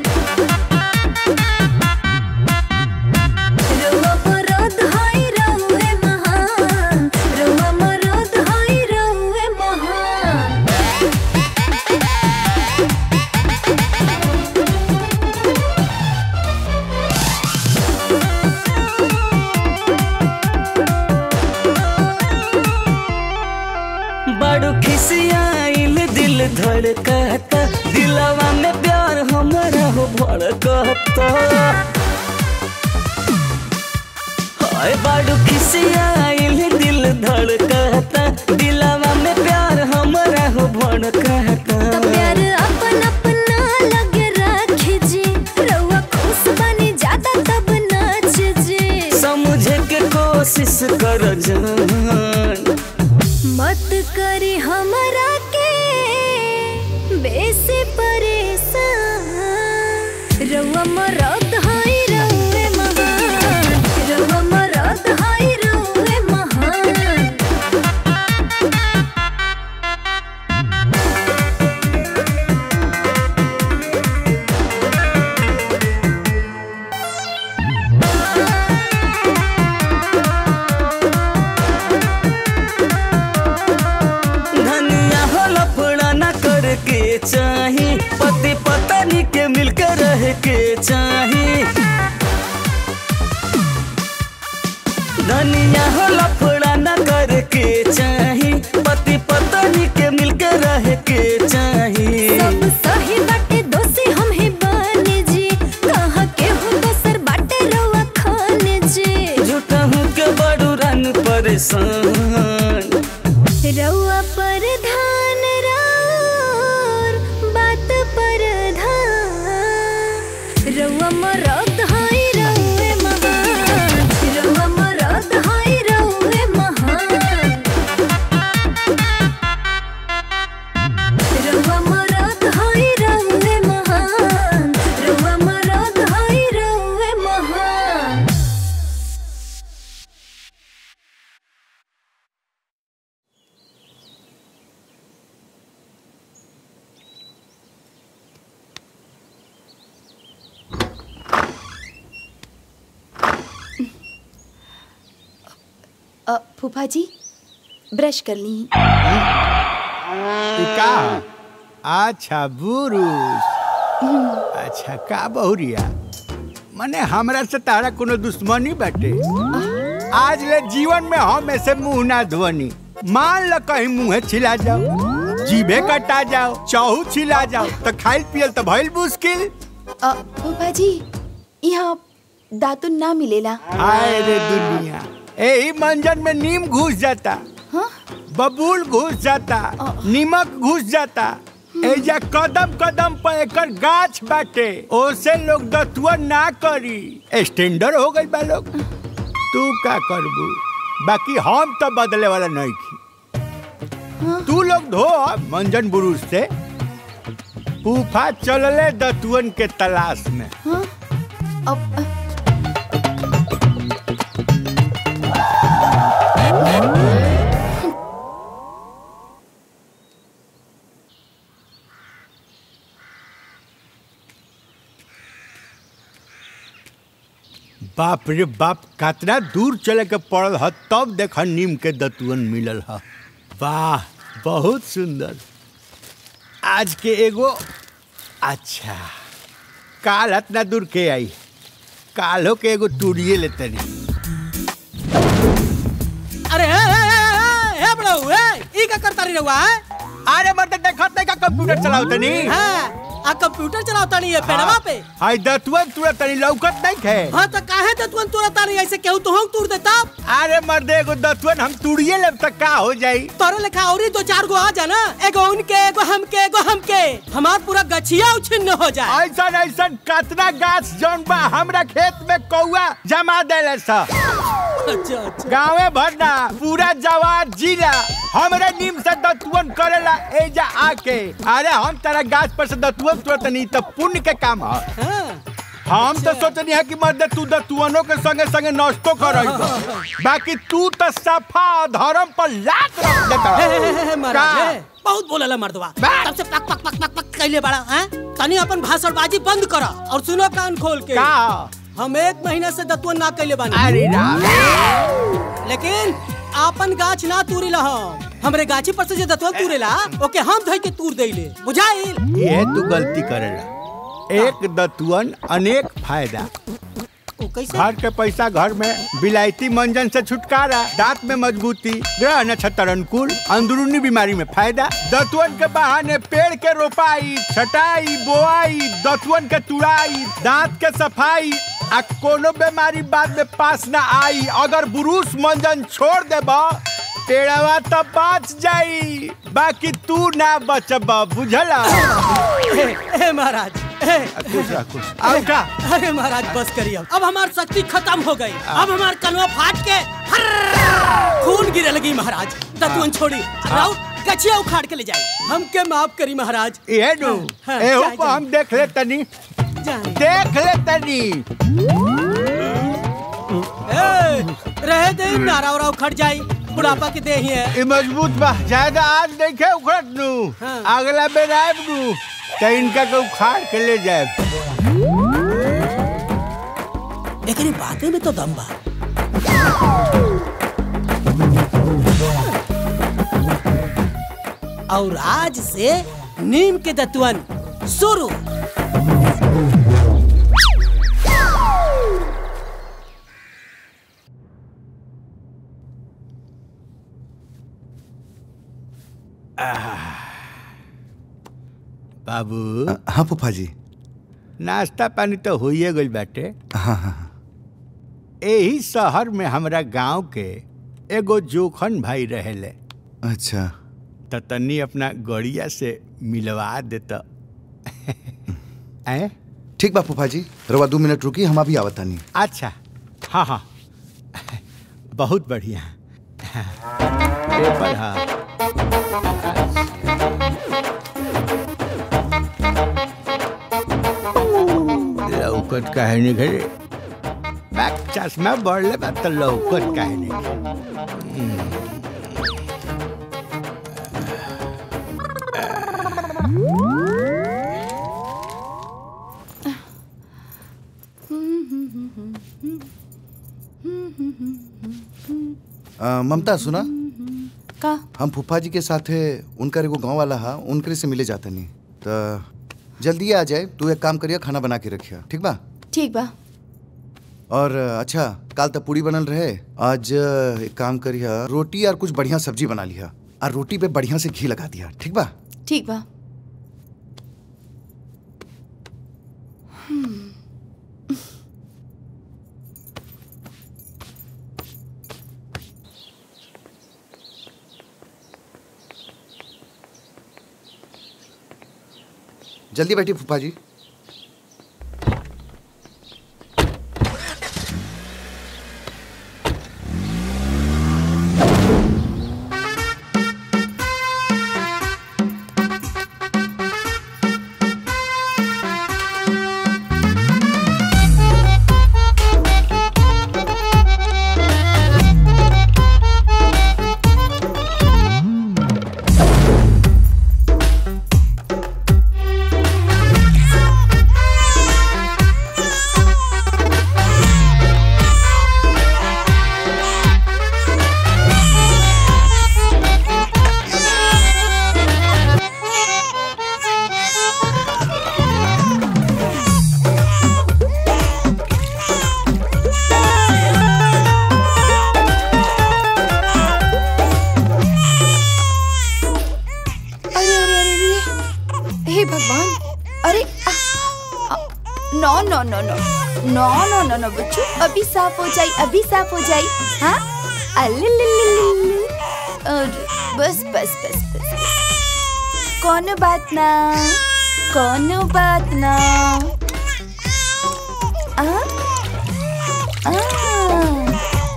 रउआ मरद हाय रउए महान रउआ मरद हाय रउए महान बड़ो खिसियाइल दिल धड़कता दिलवा में प्यार हमारा हो भड़कता हाय बड़ो खिसियाइल दिल धड़कता दिलवा में प्यार हमारा हो भड़कता प्यार अपन अपना लगे राखी जी रउआ खुश बनी ज्यादा तब नाच जी समझे के कोशिश कर जान मत करी हमरा के बेसी परेशान रउआ मरद हाय रउए महान रउआ मरद हाय रउए महान धनिया हो लफड़ा न करके चाही पति पत्नी के मिलकर रह के चाही धनिया हो लफड़ा न करके चाही पति पत्नी के मिलकर रह के चाही सब सही बाटे दोषी हम ही बानी जी कहाँ के हो दोसर बाटे रउआ खाने जी झूठा हूँ के बड़ू रन परेशान रउआ पर ध्यान राउर बात पर ध्यान रउआ मर अ, फूफा जी ब्रश कर ली ई का अच्छा बुरुस अच्छा का बहुरिया मने हमरा से तारा कोनो दुश्मनी बाटे आज ले जीवन में हम ऐसे मुंह ना धोनी मान ल कहीं मुंह छिला जाओ जीभे कटा जाओ चाहू छिला जाओ तो खाइल पियल तो भइल मुश्किल अ, फूफा जी यहाँ दातुन ना मिलेला हाय रे दुनिया यही मंजन में नीम घुस जाता बबूल घुस जाता नीमक घुस जाता एजा कदम कदम पर एकर गाछ बाटे ओसे लोग दतुआ ना करी स्टैंडर्ड हो गई बा लोग तू का करबू बाकी हम तो बदले वाला नहीं की तू लोग धो मंजन बुरुज से फूफा चलले दतुअन के तलाश में बाप रे बाप कितना दूर चले के पड़ल ह तब देख नीम के दतुअन मिलल ह वाह बहुत सुंदर आज के एगो अच्छा काल इतना दूर के आई कालो के एगो तूड़िए लेते नहीं अरे ए, ए, ए, ए, ए, बड़ऊ, ए, ई का करता रही रहुआ है अरे मर्द देखत नहीं का कंप्यूटर चलावत नहीं हाँ आ कंप्यूटर चलावता नहीं है पेड़वा पे हाय दतुअन तुरंत तनी लौकत नहीं खे हाँ तो काहे तो तुरंत तुरंत तारी ऐसे केहू तो हम तोड़ देता अरे मर्द एगो दतुअन हम तूड़िए लेब तक का हो जाई तोरे लेखा और दो चार गो आ जाना एगो उनके एगो हमके एगो हमके हमार पूरा गछिया उछिन्न हो जाए ऐसन ऐसन कतना गाछ जौन बा हमरा खेत में कौआ जमा देले सा अच्छा अच्छा गाँवे भर ना पूरा जवार जिला हमरे नीम से दतुअन करेला एजा आके अरे हम तेरा गाछ पर से दतुअन तुरंत नहीं तो पुण्य के काम है हम तो सोचनी है कि मर्द तू दतुअनों के संगे संगे नष्टो कर बाकी तू तो सफा धर्म पर लात रख देता हे, हे, हे, हे, महाराज, का? हे, बहुत बोलला मर्दवा तब से पक पक पक पक पक कैले बड़ा हैं तनी अपन भाषणबाजी बंद करा और सुनो कान खोल के का? हम एक महीना से दतुअन ना कैले बानी अरे राम लेकिन आपन गाछ ना तूरी लह हमरे गाछी पर से जे दतुअन तूरेला ओके हम धइ के तूर देइले बुझाइल ये तू गलती करेला एक दतुअन अनेक फायदा ओ कैसे घर के पैसा घर में विलायती मंजन से छुटकारा दांत में मजबूती ग्रह नक्षत्र अनुकूल अंदरूनी बीमारी में फायदा दतुअन के बहाने पेड़ के रोपाई छटाई बोआई दतुअन के तुड़ाई दांत के सफाई आ कोनो बीमारी बाद में पास ना आई अगर बुरुस मंजन छोड़ देबा पेड़वा तो बच जाई बाकी तू ना बचब बुझला ए, ए महाराज ए, खुश रह खुश आओ का अरे महाराज बस करिए अब अब हमार शक्ति खत्म हो गई अब हमार कनवा फाट के फर्र, खून गिरे लगी महाराज दतुअन छोड़ी राउत गछिया उखाड़ के ले जाई हमके माफ करी महाराज ये नु हाँ, एहू जाए, पर हम देख ले तनी जाए। देख ले तनी ए, रहे दे नारा उरा उखड़ जाई बुढ़ापा के दे ही है ई मजबूत बा ज्यादा आज देखे उखड़त नु हाँ। अगला बेर आएब नु तो इनका के उखाड़ के ले जाए लेकिन बातें में तो दम बा और आज से नीम के दतुअन शुरू बाबू हाँ फूफा जी नाश्ता पानी तो होइए गइल बाटे हाँ हाँ यही शहर में हमरा गांव के एगो जोखन भाई रहेले अच्छा त तनी अपना गड़िया से मिलवा देता हैं ठीक बा फूफा जी रवा दो मिनट रुकी हम अभी आवत तानी अच्छा हाँ हाँ बहुत बढ़िया पेपर हाँ लौकत काहे नहीं घरे बैक चश्मा बढ़ले बा तो लौकत काहे नहीं अ, ममता सुना का हम फूफा जी के साथे उनकर एगो गांव वाला हा उनकरे से मिले जाता नहीं तो जल्दी आ जाए तू एक काम करिया खाना बना के रखिया ठीक बा ठीक बा और अ, अच्छा काल तक पूरी बनल रहे आज अ, एक काम करिया रोटी और कुछ बढ़िया सब्जी बना लिया और रोटी पे बढ़िया से घी लगा दिया ठीक बा ठीक बा जल्दी बैठी फूफा जी अरे अरे अरे अरे हे भगवान अरे आ, आ, नो नो नो नो नो नो नो नो बच्चू अभी साफ हो जाई अभी साफ हो जाई हाँ अल्लल्लल्लल्लल्ल। अरे, बस बस बस बस कोनो बात ना कोनो बात ना आ? आ।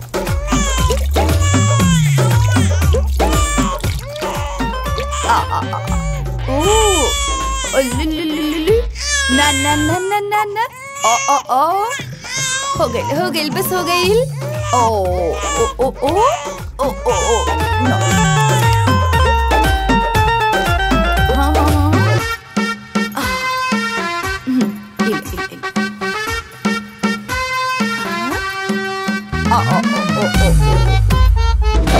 आ, आ, आ, आ। ओ अल्लल्लल्लल्ल। ना ना ना ना ना ना ओ ओ ओ हो गई हो गई बस हो गई ओ ओ ओ ओ ओ ओ ओ नो हाँ हाँ हाँ आ, हम्म, इल, इल, इल। हाँ। आ, आ, ओ, ओ, ओ, ओ, ओ।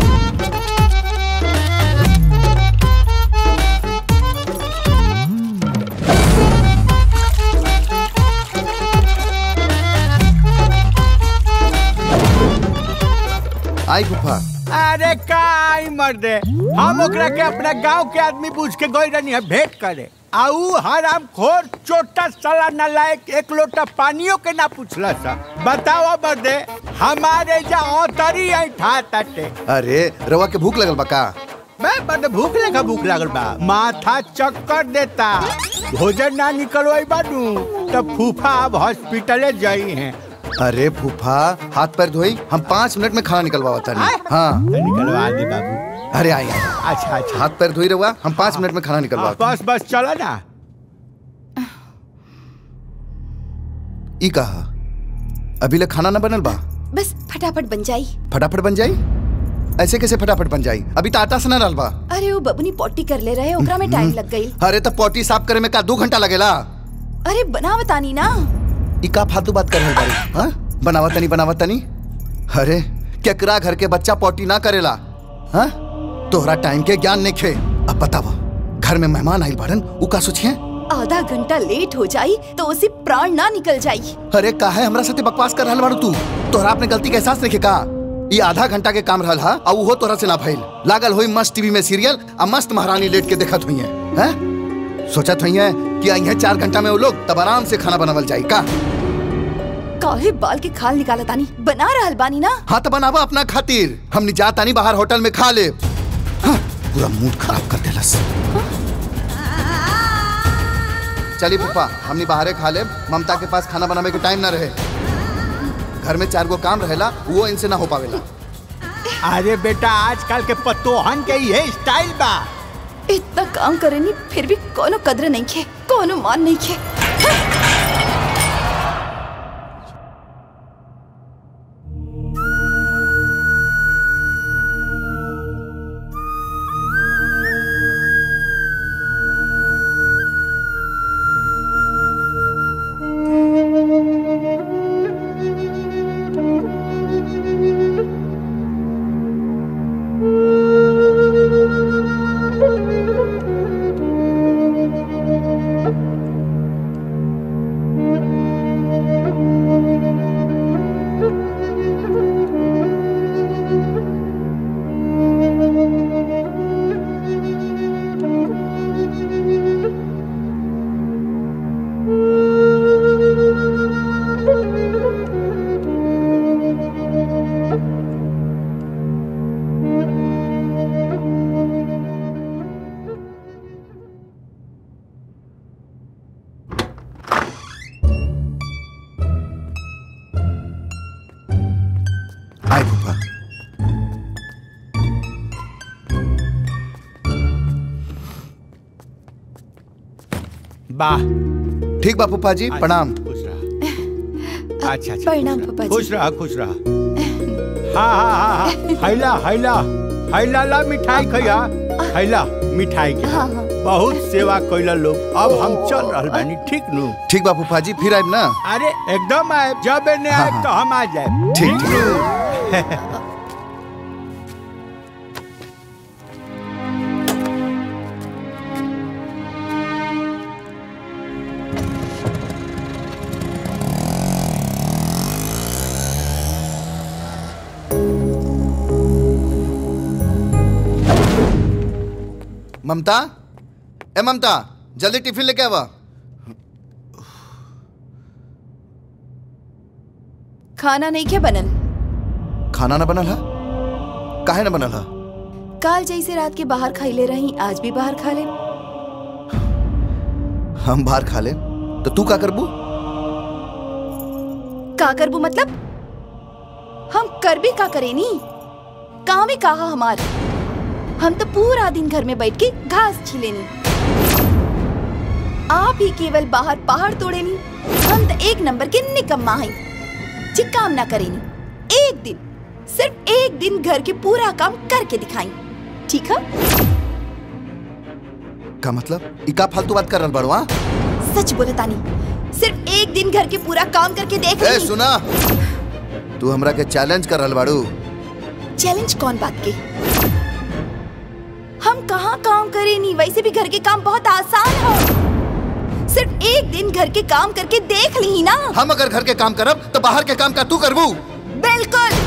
आई फूफा अरे का आई मर्दे हम ओकरा के अपना गांव के आदमी पूछ के गई रहनी है भेंट करे आऊ हराम खोर छोटा सला नालायक एक लोटा पानियों के ना पूछला सा बताओ मर्दे हमारे जा औतरी आई ठा ताटे अरे रवा के भूख लगल बा का मैं बड़ भूख लगा भूख लागल बा माथा चक्कर देता भोजन ना निकलवाई बानू तब फूफा अब हॉस्पिटले जाई हैं अरे फूफा हाथ पैर धोई हम पाँच मिनट में खाना निकलवा नहीं हाँ निकलवा दी बाबू अरे आई अच्छा अच्छा हाथ पैर धोई रहुआ हम पाँच मिनट में खाना निकलवा बस बस चला ना ई कहा अभी ले खाना ना बनल बा बस फटाफट बन जाई फटाफट बन जाई ऐसे कैसे फटाफट बन जाई अभी तो आटा से ना डाल बा अरे वो बबुनी पोटी कर ले रहे ओकरा में टाइम लग गई अरे तो पोटी साफ करे में का दो घंटा लगेला अरे बना बतानी ना ई का फालतू बात कर रहल बारी हाँ बनावत तनी बनावत तनी अरे केकरा घर के बच्चा पोटी ना करेला हाँ तोहरा टाइम के ज्ञान नहीं खे अब बतावा घर में मेहमान आइल बाड़न उ का सोचिए आधा घंटा लेट हो जाई तो उसे प्राण ना निकल जाई अरे काहे हमरा साथे बकवास कर रहल बाड़ू तू तोहरा अपने गलती के एहसास नहीं का ये आधा घंटा के काम रहल हा और वो तोरा से ना भइल लागल होई मस्त टीवी में सीरियल आ मस्त महारानी लेट के देखत हुई है हैं सोचत हुई है कि आई है चार घंटा में वो लोग तब आराम से खाना बनावल जाई का काहे बाल के खाल निकाला तानी बना रहल बानी ना हाँ तो बनावा अपना खातिर हमनी जाता नहीं बाहर होटल में खा ले हाँ, पूरा मूड खराब कर देलस चलिए पप्पा हमनी बाहरे खा ले ममता के पास खाना बनावे के टाइम ना रहे घर में चार गो काम रहेला वो इनसे ना हो पावेला अरे बेटा आजकल के पतोहन के ये स्टाइल बा इतना काम करेनी फिर भी कोनो कद्र नहीं खे कोनो मान नहीं खे वाह ठीक बा फूफा जी प्रणाम अच्छा अच्छा प्रणाम पापा जी खुश रहा खुश रहा हाँ हाँ हाँ हाँ हैला हैला हैला ला मिठाई खैया हैला मिठाई के हाँ, हाँ। बहुत सेवा कैला लोग अब हम चल रहल बानी ठीक नु ठीक बा फूफा जी फिर आइब ना अरे एकदम आए जब एने हाँ, आए हाँ। तो हम आ जाए ठीक, नु ममता ए ममता जल्दी टिफिन लेके आवा खाना नहीं के बनल खाना ना बनल है काहे ना बनल है काल जैसे रात के बाहर खाइले रही आज भी बाहर खा ले हम बाहर खा ले तो तू का करबू का करबू मतलब हम कर भी का करे नी काम ही कहा हमार हम तो पूरा दिन घर में बैठ के घास छिलेनी आप ही केवल बाहर पहाड़ तोड़े नी हम तो एक नंबर के निकम्मा हैं जी काम ना करेनी एक दिन सिर्फ एक दिन घर के पूरा काम करके दिखाई ठीक है का मतलब ई का फालतू बात कर रहल बड़वा सच बोले तानी सिर्फ एक दिन घर के पूरा काम करके देख ए ली सुना तू हमरा के चैलेंज कर रहल बाड़ू चैलेंज कौन बात के हम कहाँ काम करे नहीं वैसे भी घर के काम बहुत आसान हो सिर्फ एक दिन घर के काम करके देख ली ना हम अगर घर के काम करब तो बाहर के काम का तू करबू बिल्कुल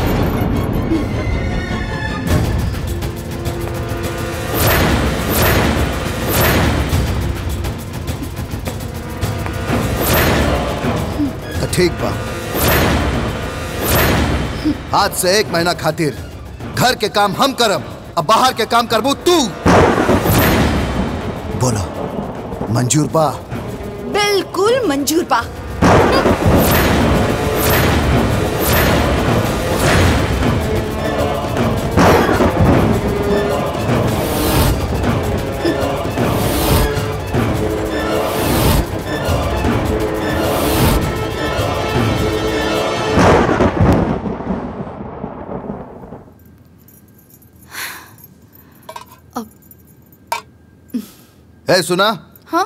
तो ठीक बा आज से एक महीना खातिर घर के काम हम करब अब बाहर के काम करबू तू बोलो मंजूर बा बिल्कुल मंजूर पा ए सुना हाँ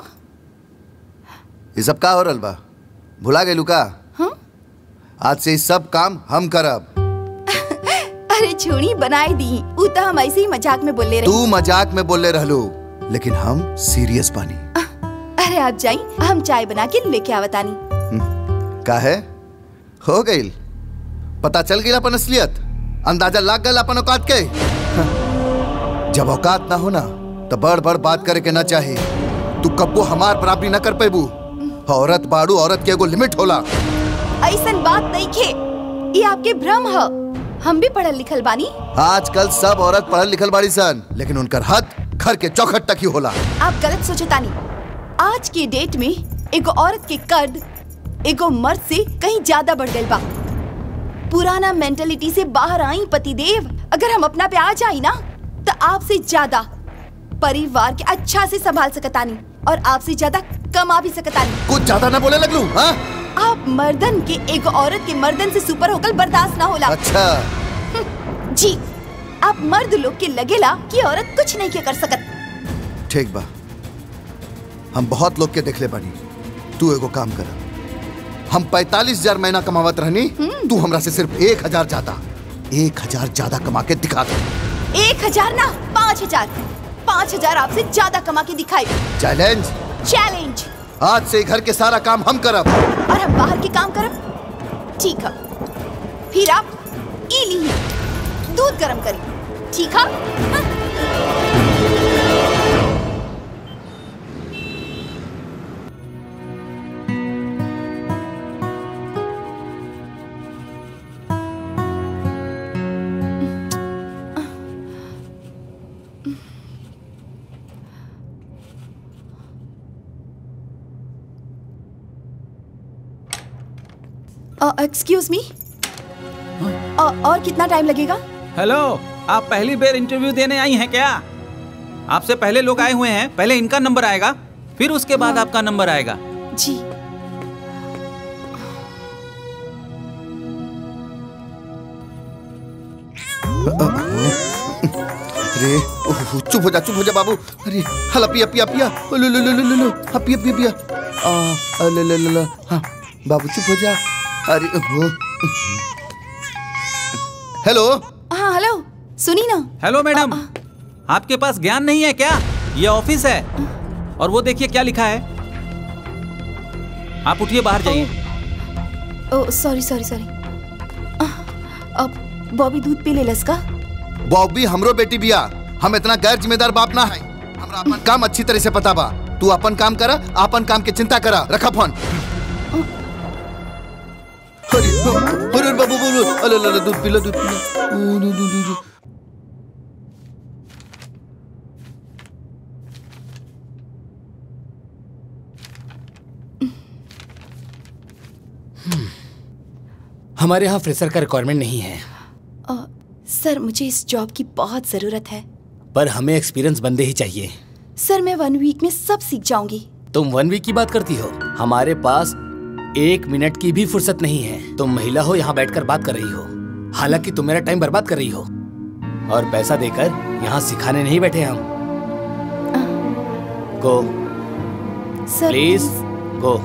ये सब का हो रहल बा भुला गेलू का हाँ? आज से ई सब काम हम करब अरे छुड़ी बनाई दी ऊ तो हम ऐसे ही मजाक में बोले रही तू मजाक में बोले रहलू लेकिन हम सीरियस बानी अरे आप जाई हम चाय बना के लेके आवतानी का है हो गई पता चल गई अपन असलियत अंदाजा लाग गल अपन औकात के हाँ। जब औकात ना हो ना तो बड़ बड़ बात करे के ना चाही तू कब्बो हमार बराबरी ना कर पेबू औरत बाड़ू औरत के एगो लिमिट होला ऐसन बात नहीं खे ये आपके भ्रम है हम भी पढ़ल लिखल बानी आजकल सब औरत पढ़ल लिखल बाड़ी सन लेकिन उनकर हद घर के चौखट तक ही होला आप गलत सोचतानी आज के डेट में एगो औरत के कद एगो मर्द से कहीं ज्यादा बढ़ गई बा पुराना मेंटेलिटी से बाहर आई पतिदेव अगर हम अपना पे आ जाई ना तो आपसे ज्यादा परिवार के अच्छा से संभाल सकतानी और आपसे ज्यादा कमा भी सकतानी कुछ ज्यादा ना बोले लगलू हाँ आप मर्दन के एगो औरत के मर्दन से सुपर होकर बर्दाश्त ना होला अच्छा जी आप मर्द लोग के लगेला कि औरत कुछ नहीं के कर सकत ठीक बा हम बहुत लोग के देखले बानी तू एगो काम कर हम पैतालीस हजार महीना कमावत रहनी तू हमरा से सिर्फ एक हजार ज्यादा एक हजार ज्यादा कमा के दिखा दे एक हजार ना पाँच हजार पाँच हजार आपसे ज्यादा कमा के दिखाई चैलेंज चैलेंज आज से घर के सारा काम हम करब और हम बाहर के काम करब ठीक है फिर आप ई ली दूध गरम करी ठीक है एक्सक्यूज मी और कितना टाइम लगेगा हेलो आप पहली बार इंटरव्यू देने आई हैं क्या आपसे पहले लोग आए हुए हैं पहले इनका नंबर आएगा फिर उसके बाद आपका नंबर आएगा जी अरे ओह, चुप हो जा चुप हो जा बाबू अरे हला पिया पिया पिया ओ, लो लो लो लो लो लो हाँ पिया पिया पिया आ आ, ले ले ले ले हाँ बाबू चुप हो जा अरे ओहो हेलो हाँ हेलो सुनी ना हेलो मैडम आपके पास ज्ञान नहीं है क्या ये ऑफिस है और वो देखिए क्या लिखा है आप उठिए बाहर जाइए ओ सॉरी सॉरी सॉरी अब बॉबी दूध पी ले लस का बॉबी हमरो बेटी बिया हम इतना गैर जिम्मेदार बाप ना है हमरा अपन काम अच्छी तरह से पता बा तू अपन काम करा अपन काम की चिंता करा रखा फोन अरे अरे बाबू बोलो अरे अरे दूध पी लो दूध पी लो ओ, दूध, दूध, दूध, दूध। हमारे यहाँ फ्रेशर का रिक्वायरमेंट नहीं है अ, सर मुझे इस जॉब की बहुत ज़रूरत है पर हमें एक्सपीरियंस बंदे ही चाहिए सर मैं वन वीक में सब सीख जाऊंगी तुम वन वीक की बात करती हो हमारे पास एक मिनट की भी फुर्सत नहीं है तुम महिला हो यहाँ बैठकर बात कर रही हो हालांकि तुम मेरा टाइम बर्बाद कर रही हो और पैसा देकर यहाँ सिखाने नहीं बैठे हम गो सर प्लीज गो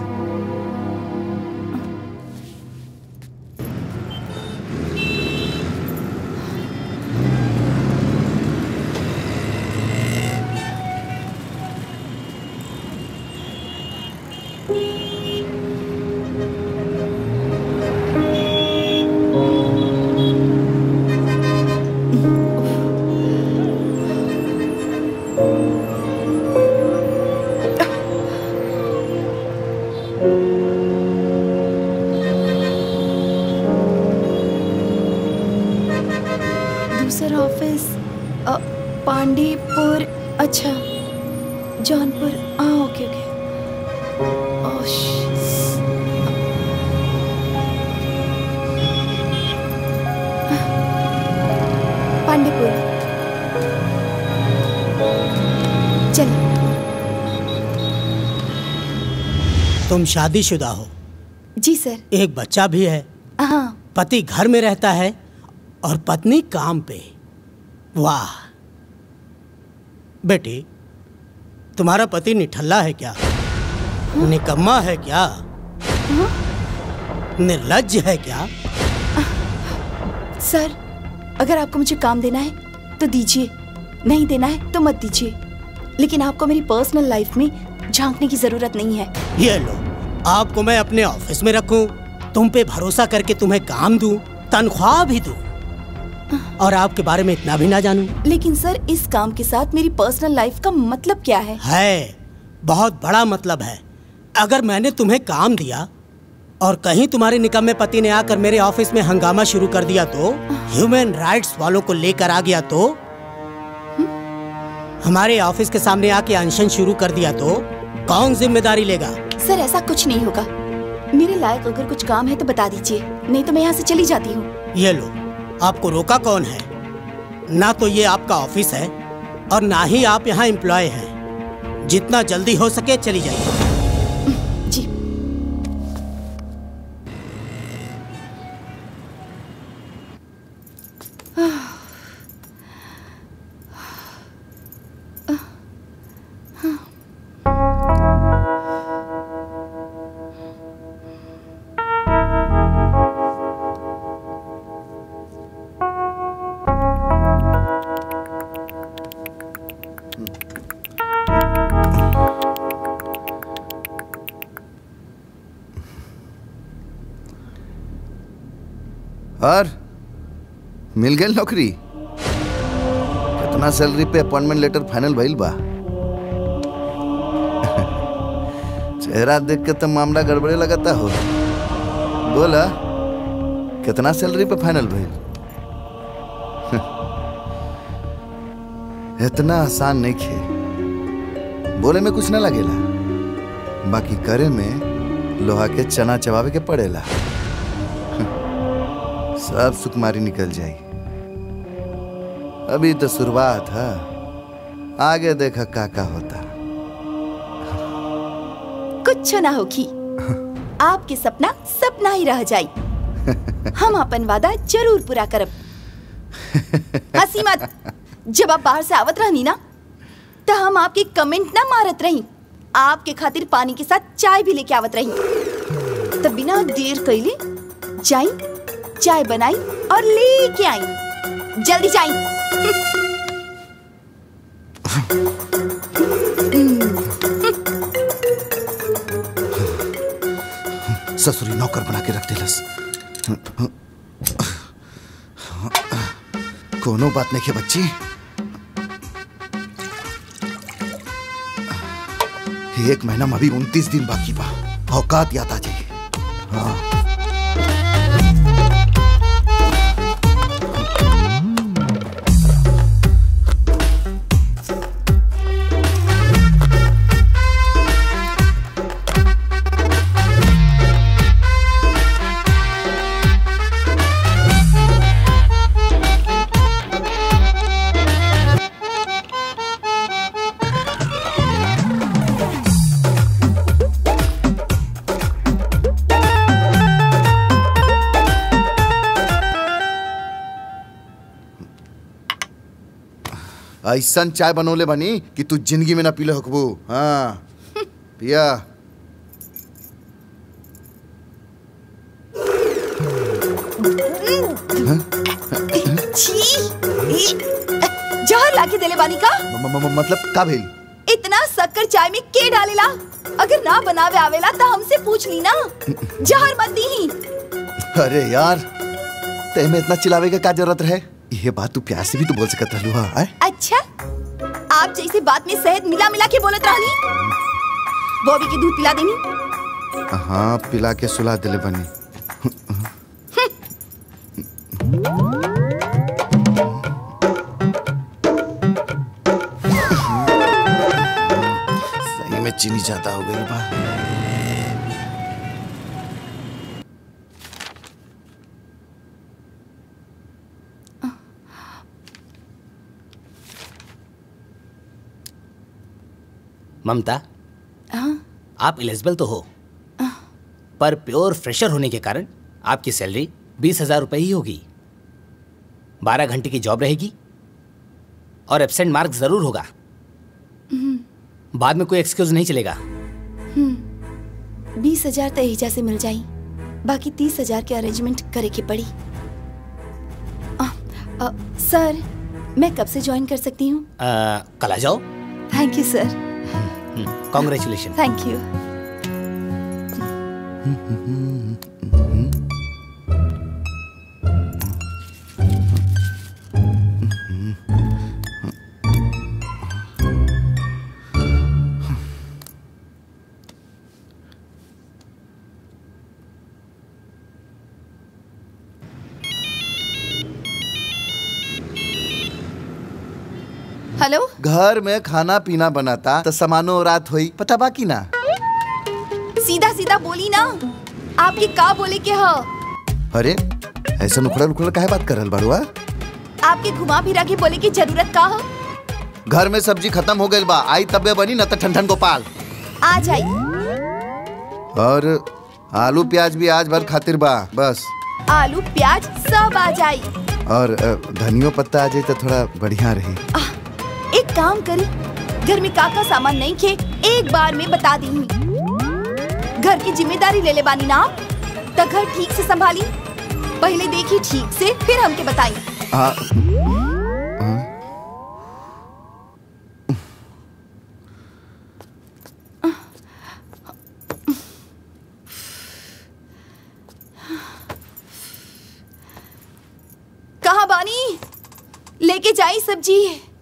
दूसरा ऑफिस अ, पांडीपुर अच्छा जौनपुर हाँ ओके ओके ओह, श- पांडीपुर चलिए तुम शादीशुदा हो जी सर एक बच्चा भी है हाँ पति घर में रहता है और पत्नी काम पे वाह बेटी तुम्हारा पति निठल्ला है क्या निकम्मा है क्या निर्लज है क्या सर अगर आपको मुझे काम देना है तो दीजिए नहीं देना है तो मत दीजिए लेकिन आपको मेरी पर्सनल लाइफ में झांकने की जरूरत नहीं है ये लो आपको मैं अपने ऑफिस में रखूं तुम पे भरोसा करके तुम्हें काम दूं तनख्वाह भी दूं और आपके बारे में इतना भी ना जानूं लेकिन सर इस काम के साथ मेरी पर्सनल लाइफ का मतलब क्या है है बहुत बड़ा मतलब है अगर मैंने तुम्हें काम दिया और कहीं तुम्हारे निकम्मे पति ने आकर मेरे ऑफिस में हंगामा शुरू कर दिया तो ह्यूमन राइट्स वालों को लेकर आ गया तो हमारे ऑफिस के सामने आके अनशन शुरू कर दिया तो कौन जिम्मेदारी लेगा सर ऐसा कुछ नहीं होगा मेरे लायक अगर कुछ काम है तो बता दीजिए नहीं तो मैं यहाँ से चली जाती हूँ ये लो आपको रोका कौन है ना तो ये आपका ऑफिस है और ना ही आप यहाँ एम्प्लॉय हैं जितना जल्दी हो सके चली जाइए जी और मिल गई नौकरी कितना सैलरी पे अपॉइंटमेंट लेटर फाइनल भइल बा चेहरा देख के तो मामला गड़बड़े लगता हो बोला कितना सैलरी पे फाइनल भइल इतना आसान नहीं खे बोले में कुछ ना लगेला बाकी करे में लोहा के चना चबावे के पड़ेला सब सुकुमारी निकल जाई अभी तो शुरुआत है आगे देखा का का होता कुछ ना होखी आपके सपना सपना ही रह जाई हम अपन वादा जरूर पूरा करब हंसी मत जब आप बाहर से आवत रहनी ना तो हम आपके कमेंट ना मारत रही आपके खातिर पानी के साथ चाय भी लेके आवत रही तब बिना देर कैले जाई चाय बनाई और लेके आई जल्दी जाई ससुरी नौकर बना के रख दिलस कोनो बात नहीं के बच्ची एक महीना में अभी उनतीस दिन बाकी बा औकात याद आ जाई हाँ ऐसन चाय बनौले बनी कि तू जिंदगी में ना पीले हकबू हाँ पिया छी ई, जहर लाके देले बानी का म- म- म- मतलब का भेल इतना शक्कर चाय में के डालेला अगर ना बनावे आवेला तो हमसे पूछ ली ना जहर मत दी अरे यार ते में इतना चिल्लावे का क्या जरूरत है ये बात तू प्यार से भी तो बोल सकत रहलू हाँ आय? अच्छा आप जैसे बात में शहद मिला मिला के बोलत रहनी बॉबी के दूध पिला देनी हाँ पिला के सुला दिले बनी सही में चीनी ज्यादा हो गई बा ममता हाँ आप एलिजिबल तो हो पर प्योर फ्रेशर होने के कारण आपकी सैलरी बीस हजार रुपये ही होगी बारह घंटे की जॉब रहेगी और एब्सेंट मार्क जरूर होगा बाद में कोई एक्सक्यूज नहीं चलेगा बीस हजार तो एहिजा से मिल जाई बाकी तीस हजार के अरेंजमेंट करे के पड़ी अ, अ, सर मैं कब से ज्वाइन कर सकती हूँ अ, कल आ जाओ thank you sir congratulation thank you hello घर में खाना पीना बनाता तो सामानो रात हुई पता बाकी ना सीधा सीधा बोली ना आपके का बोले के ह अरे ऐसा उखड़ल उखड़ल काहे बात करल बाड़ुआ आपके घुमा फिरा के बोले की जरूरत का हो घर में सब्जी खत्म हो गई बा आई तबे बनी न त ठंडन गोपाल आ जाई और आलू प्याज भी आज भर खातिर बा बस आलू प्याज सब आ जाई और अ, धनियो पत्ता आ जाए तो थोड़ा बढ़िया रही एक काम करी घर में काका सामान नहीं खे एक बार में बता दी घर की जिम्मेदारी ले ले बानी ना आप तो घर ठीक से संभाली पहले देखी ठीक से फिर हमके बताई आ, कहा बानी लेके जाई सब्जी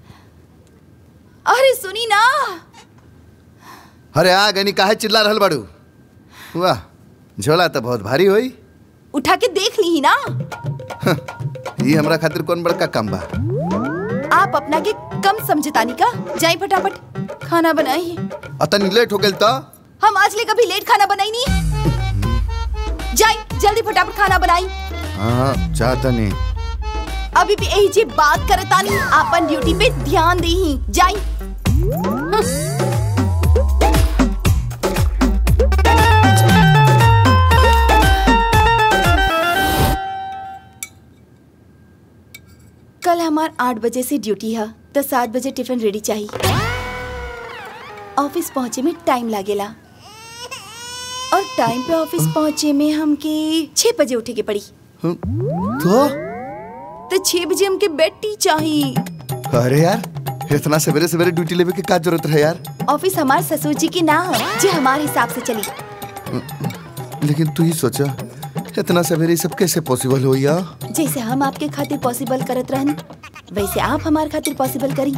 अरे सुनी ना अरे आ गनी काहे चिल्ला रहल बाड़ू वाह झोला तो बहुत भारी होई उठा के देख ली ही ना ये हमरा खातिर कौन बड़का काम बा आप अपना के कम समझतानी का जाई फटाफट खाना बनाई अतनी लेट हो गेल तो हम आज ले कभी लेट खाना बनाई नहीं जाई जल्दी फटाफट खाना बनाई हाँ चाहता नहीं अभी भी यही जी बात करतानी आपन ड्यूटी पे ध्यान दी जाई कल हमार आठ बजे से ड्यूटी है तो सात बजे टिफिन रेडी चाहिए ऑफिस पहुँचे में टाइम लागेला और टाइम पे ऑफिस पहुँचे में हमके छह बजे उठे के पड़ी तो तो छह बजे हमके बेड टी चाहिए अरे यार इतना सवेरे सवेरे ड्यूटी लेवे के का जरूरत है यार ऑफिस हमार ससुर जी की ना है जो हमारे हिसाब से चली लेकिन तू ही सोचा इतना सवेरे ये सब कैसे पॉसिबल हो यार जैसे हम आपके खातिर पॉसिबल करत रहन वैसे आप हमारे खातिर पॉसिबल करी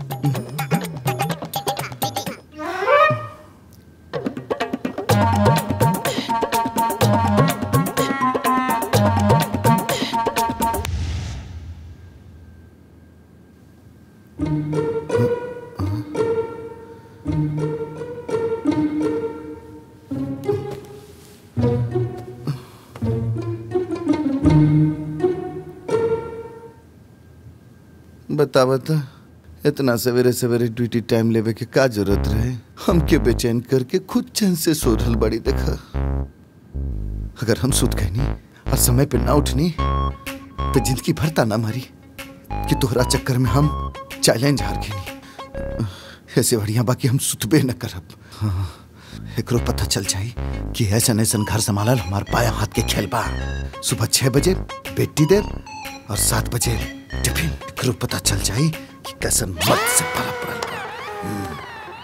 बता बता इतना सवेरे सवेरे ड्यूटी टाइम लेवे के का जरूरत रहे हमके बेचैन करके खुद चैन से सोधल बड़ी देखा अगर हम सुत गए नहीं और समय पे ना उठनी तो जिंदगी भरता ना मारी कि तोहरा चक्कर में हम चैलेंज हार गए नहीं ऐसे बढ़िया बाकी हम सुतबे न करब हाँ, एकरो पता चल जाई कि ऐसा ऐसा घर संभालल हमार पाया हाथ के खेल बा सुबह छह बजे बेटी देर और सात बजे टिफिन एकरो पता चल जाई कि कैसन मर्द से पाला पड़ल बा हम्म।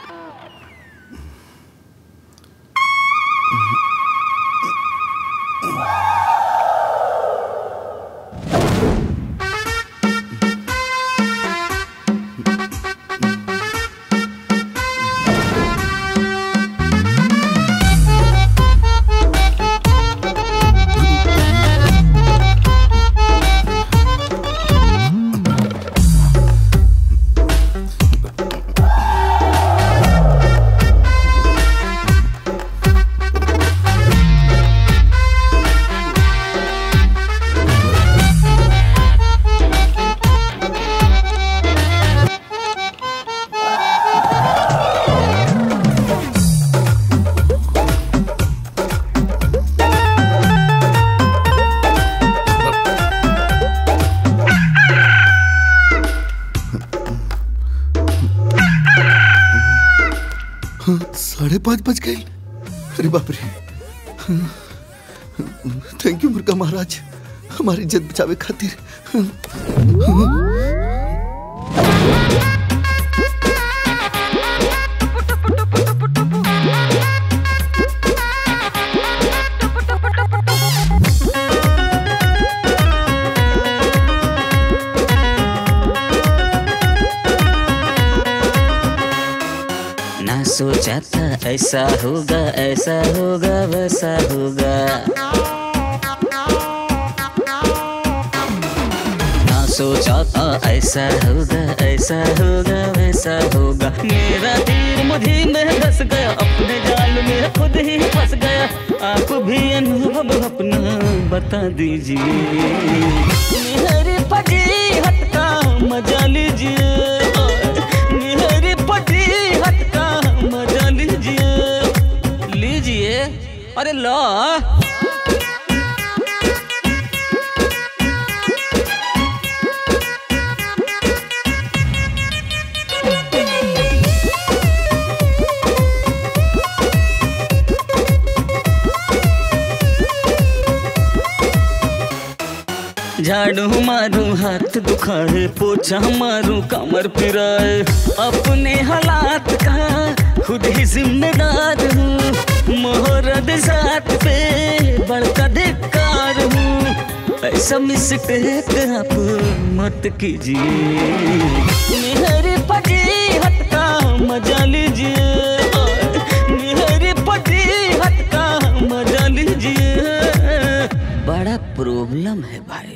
हाँ, साढ़े पाँच बज गए अरे बाप रे थैंक यू मुर्गा महाराज हमारी इज्जत बचावे खातिर ना सोचा था ऐसा होगा ऐसा होगा वैसा होगा ना सोचा था ऐसा होगा ऐसा होगा वैसा होगा मेरा तीर मुझे में धस गया अपने जाल में खुद ही फंस गया आप भी अनुभव अपना बता दीजिए मेरे फटी हटका मजा लीजिए मेरे फटी हटका मजा लीजिए लीजिए अरे लो झाड़ू मारू हाथ दुखाए पोछा मारू कमर फिराए अपने हालात का खुद ही जिम्मेदार हूँ मोहरद साथ पे बड़का धिक्कार हूँ ऐसा मिस्टेक आप मत कीजिए मेरे पटी हटका मजा लीजिए मेरे पटी हटका मजा लीजिए बड़ा प्रॉब्लम है भाई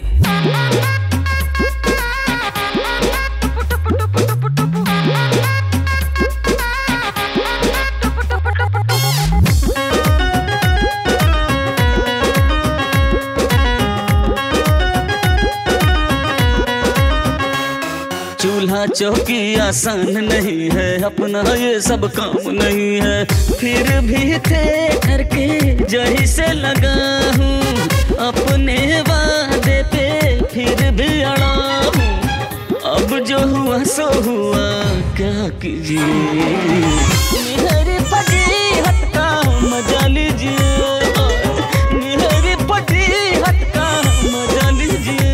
चूल्हा चौकी आसान नहीं है अपना ये सब काम नहीं है फिर भी थे करके जही से लगा हूँ अपने वादे पे फिर भी अड़ा हूँ जो हुआ सो हुआ क्या कीजिए मेरे पति हट का मजा लीजिए मेरे पति हट का मजा लीजिए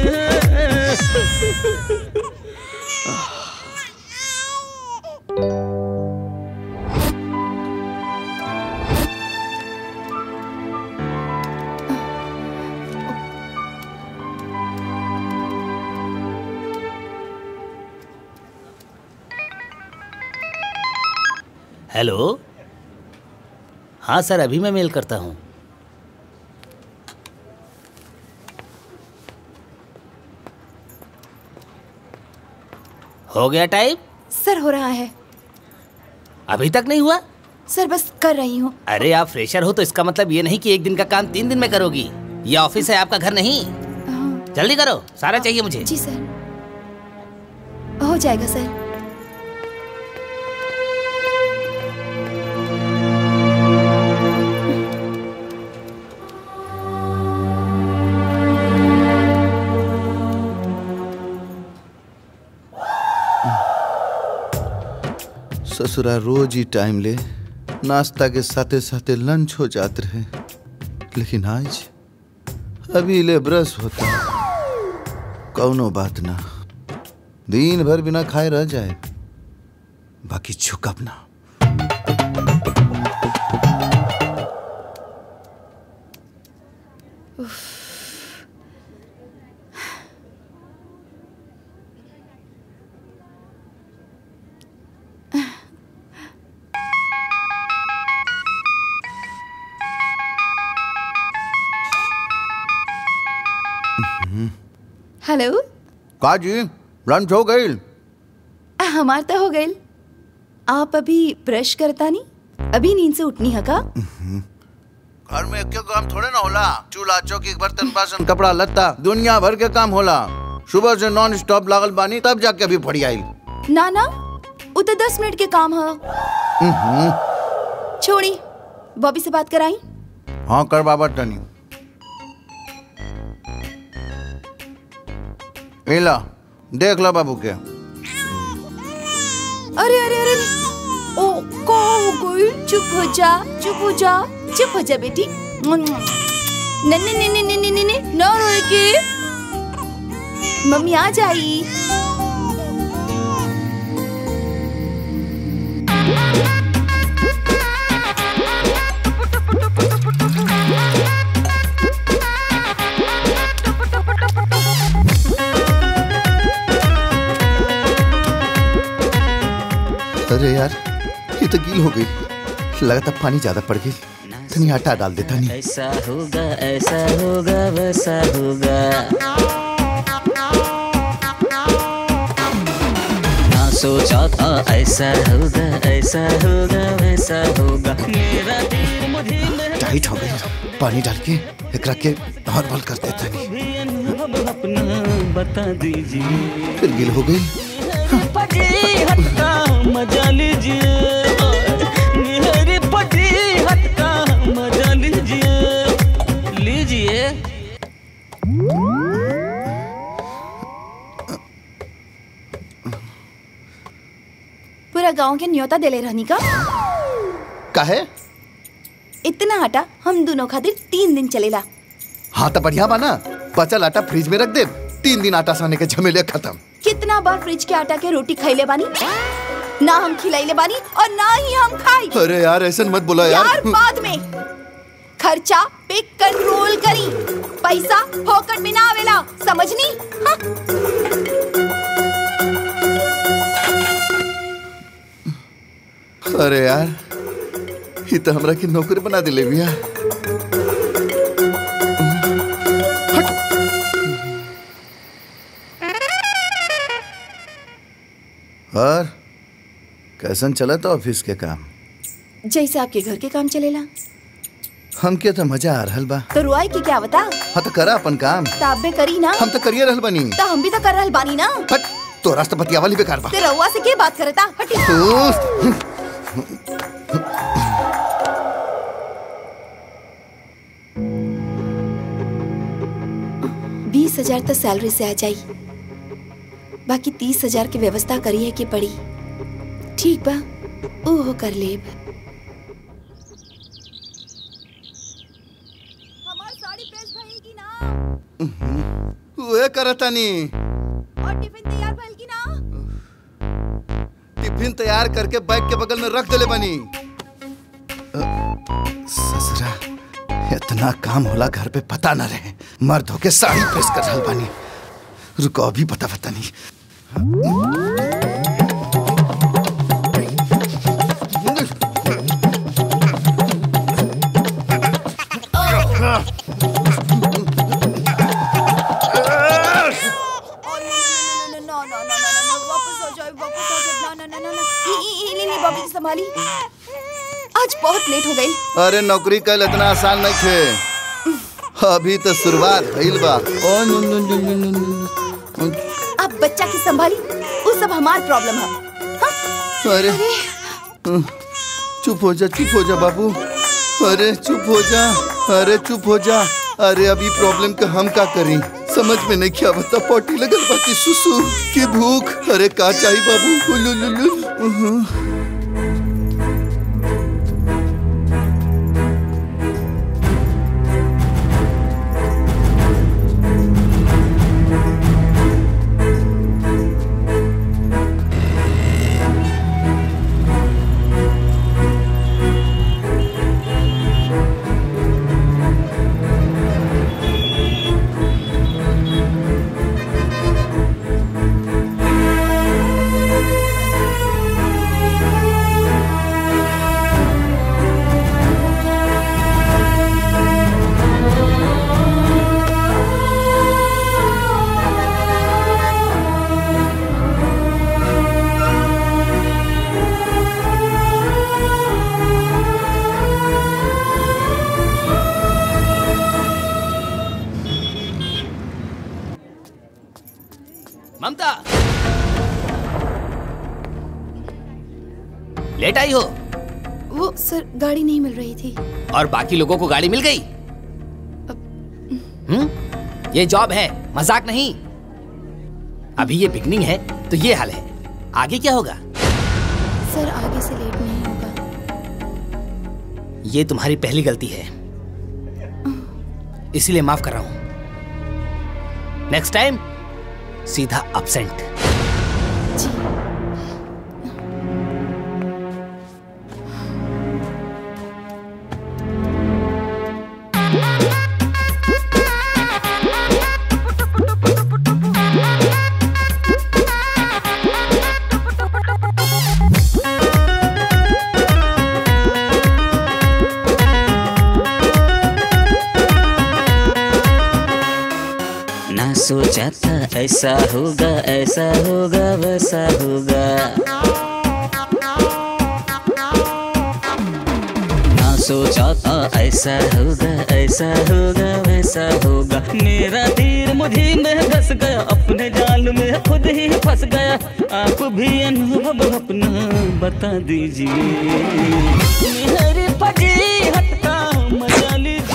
हेलो हाँ सर अभी मैं मेल करता हूँ हो गया टाइम सर हो रहा है अभी तक नहीं हुआ सर बस कर रही हूँ अरे आप फ्रेशर हो तो इसका मतलब ये नहीं कि एक दिन का काम तीन दिन में करोगी ये ऑफिस है आपका घर नहीं जल्दी करो सारा चाहिए मुझे जी सर हो जाएगा सर ससुरा रोज ही टाइम ले नाश्ता के साथे साथे लंच हो जाते रहे लेकिन आज अभी ले ब्रश होता कौनो बात ना दिन भर बिना खाए रह जाए बाकी झुकब ना हेलो का जी लंच हो गई हमार तो हो गई आप अभी ब्रश करता नहीं अभी नींद से उठनी है का घर में क्यों काम थोड़े ना होला चूल्हा चौकी बर्तन बासन कपड़ा लत्ता दुनिया भर के काम होला सुबह से नॉन स्टॉप लागल बानी तब जाके अभी फड़ी आई ना ना वो तो दस मिनट के काम है छोड़ी बॉबी से बात कराई हाँ कर बाबा तनी इला देख लो बाबू के अरे अरे अरे ओ को हो गई चुप हो जा चुप हो जा चुप हो जा बेटी नन्ने नन्ने नन्ने नन्ने नन्ने ना रोए के मम्मी आ जाई अरे यार ये तो गील हो गई लगता पानी ज्यादा पड़ गई तनी आटा डाल देता नहीं ऐसा होगा ऐसा होगा वैसा होगा ना सोचा था ऐसा होगा ऐसा होगा वैसा होगा मेरा दिल मुझे में टाइट हो गई पानी डाल के एकरा के नॉर्मल कर देता नहीं भी अनुभव अपना बता दीजिए फिर गिल हो गई पटी हटका मजा लीजिए मेरे पटी हटका मजा लीजिए लीजिए पूरा गांव के न्योता देले रहनी का काहे इतना आटा हम दोनों खातिर तीन दिन चलेला हाँ तो बढ़िया बाना बचल आटा फ्रिज में रख दे तीन दिन आटा साने के झमेले खत्म कितना बार फ्रिज के आटा के रोटी खैले बानी ना हम खिलाइले बानी और ना ही हम खाई अरे यार ऐसा मत बोला यार, यार बाद में खर्चा पे कंट्रोल करी पैसा फोकट में ना आवेला समझनी हाँ? अरे यार ये तो हमरा की नौकरी बना दिले भैया और कैसन चला था ऑफिस के काम जैसे आपके घर के काम चलेला हमके तो मजा आ रहल बा तो रुआई की क्या बता हाँ तो करा अपन काम ताब में करी ना हम तो करिए रहल बनी तो हम भी तो कर रहल बानी ना हट तो रास्ता पतिया वाली बेकार बा ते रउआ से के बात करता हटी तू बीस हजार तक सैलरी से आ जाई बाकी तीस हजार के व्यवस्था करी है कि पड़ी ठीक बा ओहो कर लेब उहे करतानी और टिफिन तैयार भइल कि ना टिफिन तैयार करके बैग के बगल में रख देले बनी ससुरा इतना काम होला घर पे पता न रहे मर्द होके साड़ी प्रेस कर रहल बानी रुको अभी पता पता नहीं संभाली आज बहुत लेट हो गई अरे नौकरी कल इतना आसान नहीं थे अभी तो शुरुआत भइल बा ओ नु नु नु नु नु नु। अब बच्चा की संभाली वो सब हमार प्रॉब्लम है अरे चुप हो जा चुप हो जा बाबू अरे चुप हो जा अरे चुप हो जा अरे अभी प्रॉब्लम के हम का करी समझ में नहीं क्या बता पोटी लगल बाकी सुसु की भूख अरे का चाहिए बाबू उलु लु लु उहु। ममता लेट आई हो वो सर गाड़ी नहीं मिल रही थी और बाकी लोगों को गाड़ी मिल गई हम्म ये जॉब है मजाक नहीं अभी ये बिगनिंग है तो ये हाल है आगे क्या होगा सर आगे से लेट नहीं होगा ये तुम्हारी पहली गलती है इसीलिए माफ कर रहा हूं नेक्स्ट टाइम सीधा अपसेंट ना सोचा था ऐसा होगा ऐसा होगा वैसा होगा ना सोचा था ऐसा होगा ऐसा होगा वैसा होगा मेरा तीर मुझी में धस गया अपने जाल में खुद ही फंस गया आप भी अनुभव अपना बता दीजिए मेरी फजी हटका मजा लीजिए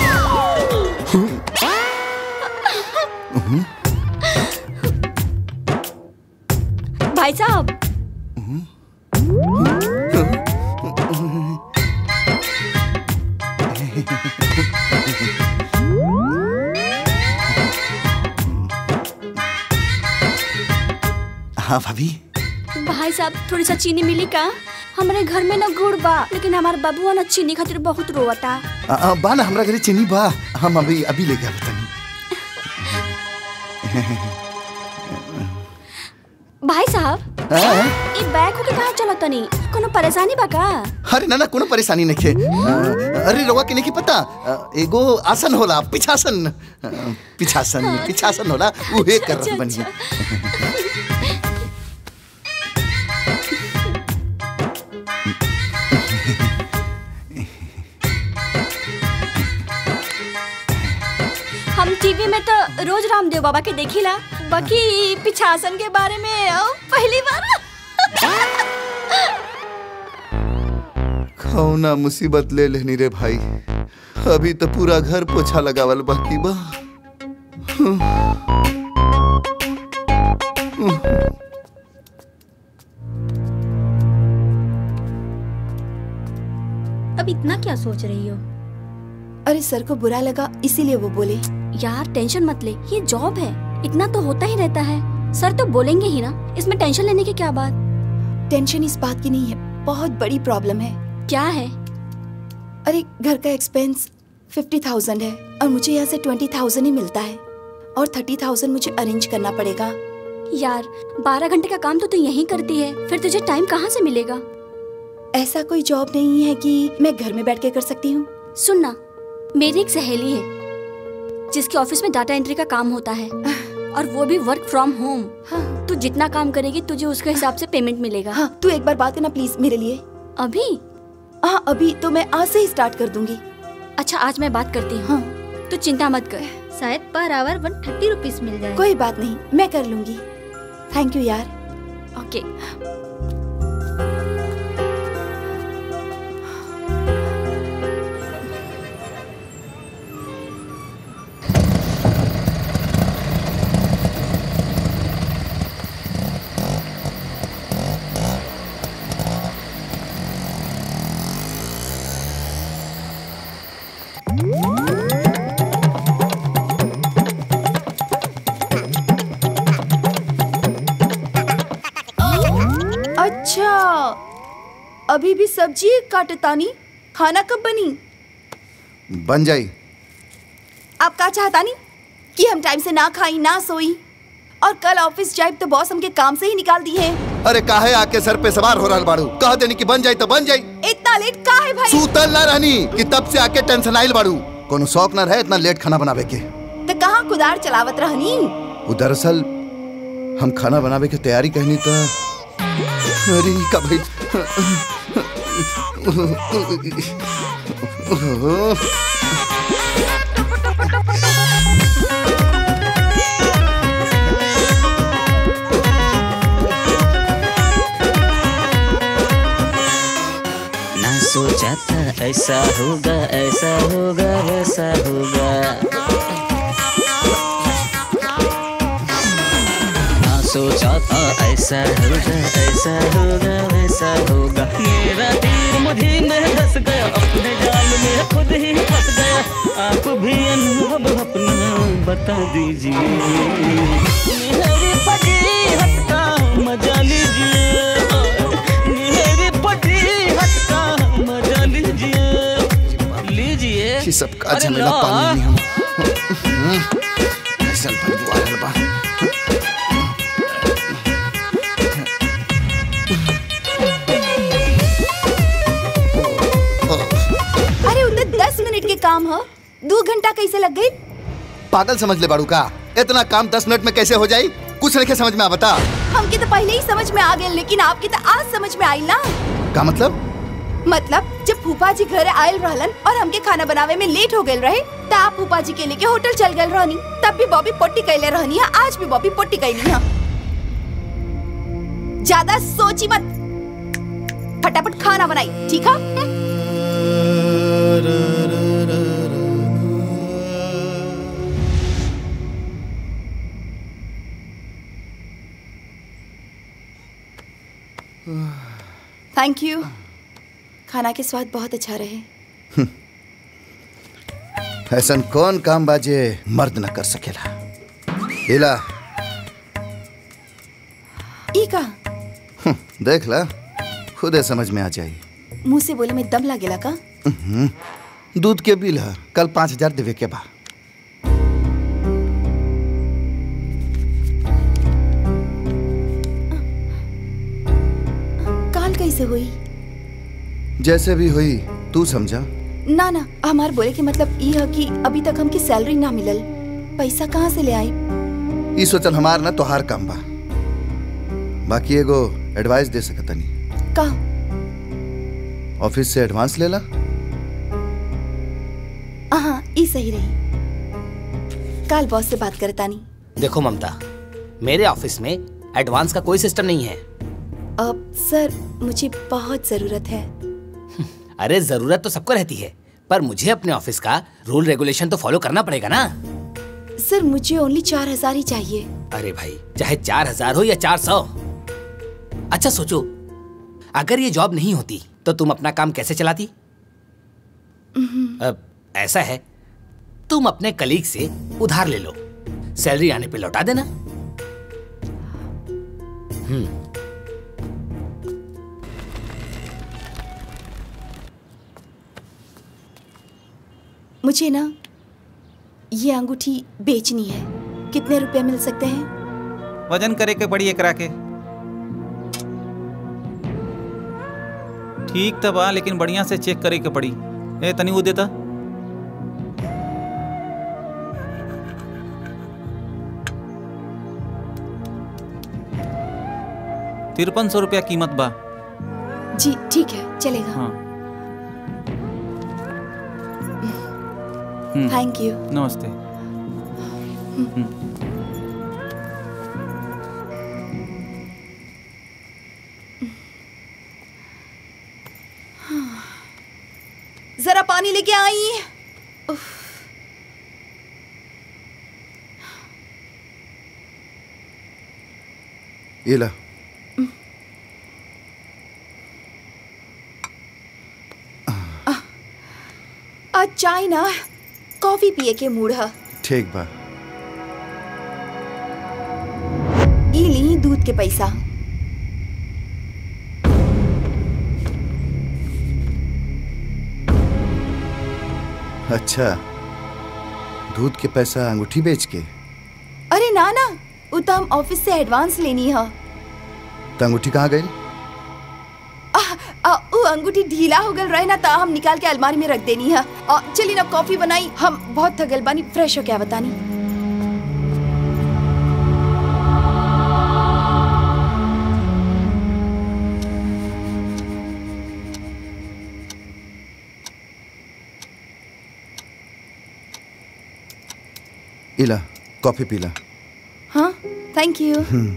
भाई साहब हाँ भाभी भाई साहब थोड़ी सा चीनी मिली का हमारे घर में ना गुड़ बा लेकिन हमारे बबुआ ना चीनी खातिर बहुत रोवता आ, आ, बा ना हमरा घरे चीनी बा हम अभी अभी लेके आवत तनी भाई साहब हाँ? ई बैग होके कहाँ चलत तनी कोनो परेशानी बा का अरे ना ना कोनो परेशानी नहीं है अरे रवा के नहीं पता आ, एगो आसन होला पिछासन आ, पिछासन पिछासन होला उहे कर रहल बनी हम टीवी में तो रोज रामदेव बाबा के देखिला बाकी पिछासन के बारे में अ, पहली बार कौना मुसीबत ले लेनी रे भाई अभी तो पूरा घर पोछा लगावल बाकी बा इतना क्या सोच रही हो अरे सर को बुरा लगा इसीलिए वो बोले यार टेंशन मत ले ये जॉब है इतना तो होता ही रहता है सर तो बोलेंगे ही ना इसमें टेंशन लेने की क्या बात टेंशन इस बात की नहीं है बहुत बड़ी प्रॉब्लम है क्या है अरे घर का एक्सपेंस फिफ्टी थाउजेंड है और मुझे यहाँ से ट्वेंटी थाउजेंड ही मिलता है और थर्टी थाउजेंड मुझे अरेंज करना पड़ेगा यार बारह घंटे का काम तो तू यहीं करती है फिर तुझे टाइम कहाँ से मिलेगा ऐसा कोई जॉब नहीं है कि मैं घर में बैठ के कर सकती हूँ सुनना मेरी एक सहेली है जिसके ऑफिस में डाटा एंट्री का काम होता है और वो भी वर्क फ्रॉम होम तू जितना काम करेगी तुझे उसके हिसाब से पेमेंट मिलेगा हाँ तू एक बार बात करना प्लीज मेरे लिए अभी हाँ अभी तो मैं आज से ही स्टार्ट कर दूंगी अच्छा आज मैं बात करती हूँ तो चिंता मत कर शायद per hour one thirty rupees मिल जाए कोई बात नहीं मैं कर लूंगी थैंक यू यार ओके अच्छा अभी भी सब्जी काटतानी खाना कब बनी बन जाई आप का चाहतानी कि हम टाइम से ना खाई ना सोई और कल ऑफिस जाए तो बॉस हमके काम से ही निकाल दी है अरे काहे आके सर पे सवार हो रहा बाड़ू कह देनी कि बन जाई तो बन जाई इतना लेट का है भाई सूतल ना रहनी कि तब से आके टेंशन आइल बाड़ू कोनो शौक ना रहे इतना लेट खाना बनावे के तो कहाँ कुदार चलावत रहनी वो दरअसल हम खाना बनावे के तैयारी कहनी तो अरे का भाई ना सोचा था ऐसा होगा ऐसा होगा वैसा होगा ना सोचा था ऐसा होगा ऐसा होगा वैसा होगा मेरा तीर मुझे में धस गया अपने जाल में खुद ही फंस गया आप भी अनुभव अपना बता दीजिए मेरी फटी हटका मजा लीजिए मेरी फटी हटका मजा लीजिए लीजिए ये सब का अरे झमेला ला। पानी नहीं हम ऐसा बदबू आ रहल बा अरे उधर दस मिनट के काम हो दो घंटा कैसे लग गई पागल समझ ले बाड़ू का इतना काम दस मिनट में कैसे हो जाई कुछ नहीं समझ में आ बता हमके तो पहले ही समझ में आ गए लेकिन आपके तो आज समझ में आई ना का मतलब मतलब जब फूफा जी घर आयल रहलन और हमके खाना बनावे में लेट हो गए रहे त आप फूफा जी के लेके होटल चल गए रहनी तब भी बॉबी पोट्टी कैले रहनी है आज भी बॉबी पोट्टी कैली है ज्यादा सोची मत फटाफट खाना बनाई ठीक है थैंक यू खाना के स्वाद बहुत अच्छा रहे ऐसा कौन काम बाजे मर्द न कर सकेला इला ई का हम्म, देख ला खुदे समझ में आ जाई मुंह से बोले में दम लगेला का हम्म, दूध के बिल है कल पाँच हजार देवे के बा काल कैसे हुई जैसे भी हुई तू समझा ना ना हमार बोले के मतलब ई है कि अभी तक हमकी सैलरी ना मिलल पैसा कहाँ से ले आई ई सोचल हमार ना तोहार काम बा बाकी एगो एडवाइस दे सकतनी का ऑफिस से एडवांस लेला हाँ ई सही रही काल बॉस से बात करतानी देखो ममता मेरे ऑफिस में एडवांस का कोई सिस्टम नहीं है अब सर मुझे बहुत जरूरत है अरे जरूरत तो सबको रहती है पर मुझे अपने ऑफिस का रूल रेगुलेशन तो फॉलो करना पड़ेगा ना सर मुझे ओनली चार हजार ही चाहिए अरे भाई चाहे चार हजार हो या चार सौ अच्छा सोचो अगर ये जॉब नहीं होती तो तुम अपना काम कैसे चलाती अब ऐसा है तुम अपने कलीग से उधार ले लो सैलरी आने पे लौटा देना हम्म मुझे ना ये अंगूठी बेचनी है कितने रुपए मिल सकते हैं वजन करे के पड़ी एकरा के ठीक तो बा लेकिन बढ़िया से चेक करे के पड़ी ए तनी वो देता तिरपन सौ रुपया कीमत बा जी ठीक है चलेगा हाँ हम्म, थैंक यू नमस्ते हम्म। जरा पानी लेके आई उफ, ये ला आज चाय ना कॉफी पिए के मूड है ठीक बा ई ली दूध के पैसा अच्छा दूध के पैसा अंगूठी बेच के अरे ना ना वो तो हम ऑफिस से एडवांस लेनी है तो अंगूठी कहाँ गई आ, वो अंगूठी ढीला हो गल रहे ना ता हम निकाल के अलमारी में रख देनी है आ, चली ना कॉफी बनाई हम बहुत थकल बानी फ्रेश हो क्या बतानी इला कॉफी पीला हाँ थैंक यू हम्म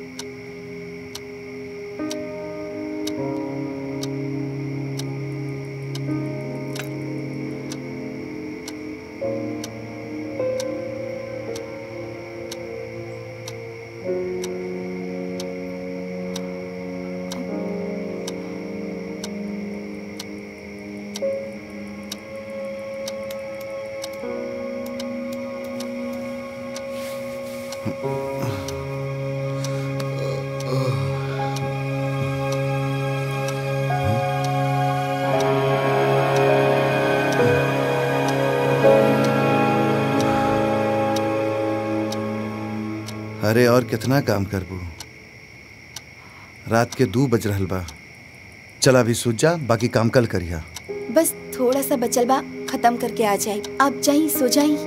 अरे और कितना काम करबू रात के दू बज रहल बा चल अभी सूझ जा बाकी काम कल करिया बस थोड़ा सा बचल बा खत्म करके आ जाए आप जाई सो जाई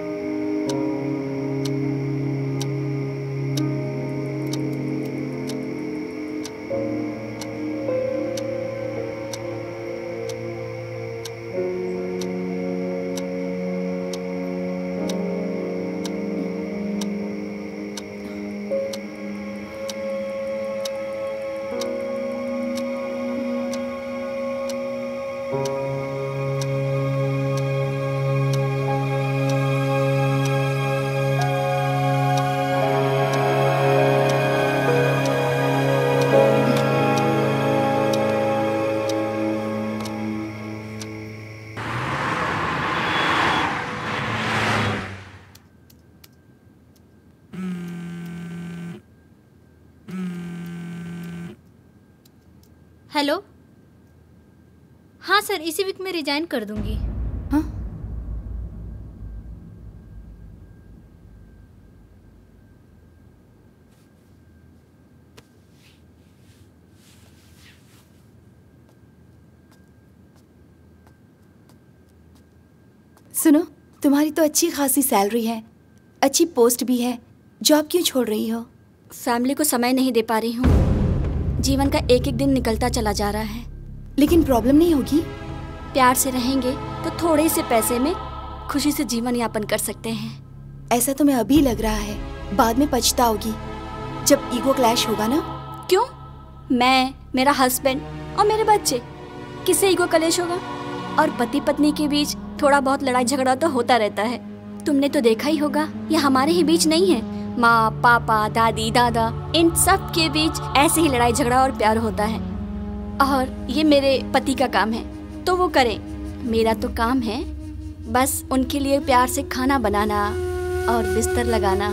हेलो हाँ सर इसी वीक में रिजाइन कर दूंगी सुनो तुम्हारी तो अच्छी खासी सैलरी है अच्छी पोस्ट भी है जॉब क्यों छोड़ रही हो फैमिली को समय नहीं दे पा रही हूँ जीवन का एक एक दिन निकलता चला जा रहा है लेकिन प्रॉब्लम नहीं होगी प्यार से रहेंगे तो थोड़े से पैसे में खुशी से जीवन यापन कर सकते हैं ऐसा तुम्हें अभी लग रहा है बाद में पछताओगी जब ईगो क्लैश होगा ना क्यों मैं मेरा हस्बैंड और मेरे बच्चे किससे ईगो कलेश होगा और पति पत्नी के बीच थोड़ा बहुत लड़ाई झगड़ा तो होता रहता है तुमने तो देखा ही होगा ये हमारे ही बीच नहीं है माँ पापा दादी दादा इन सब के बीच ऐसे ही लड़ाई झगड़ा और प्यार होता है और ये मेरे पति का काम है तो वो करें मेरा तो काम है बस उनके लिए प्यार से खाना बनाना और बिस्तर लगाना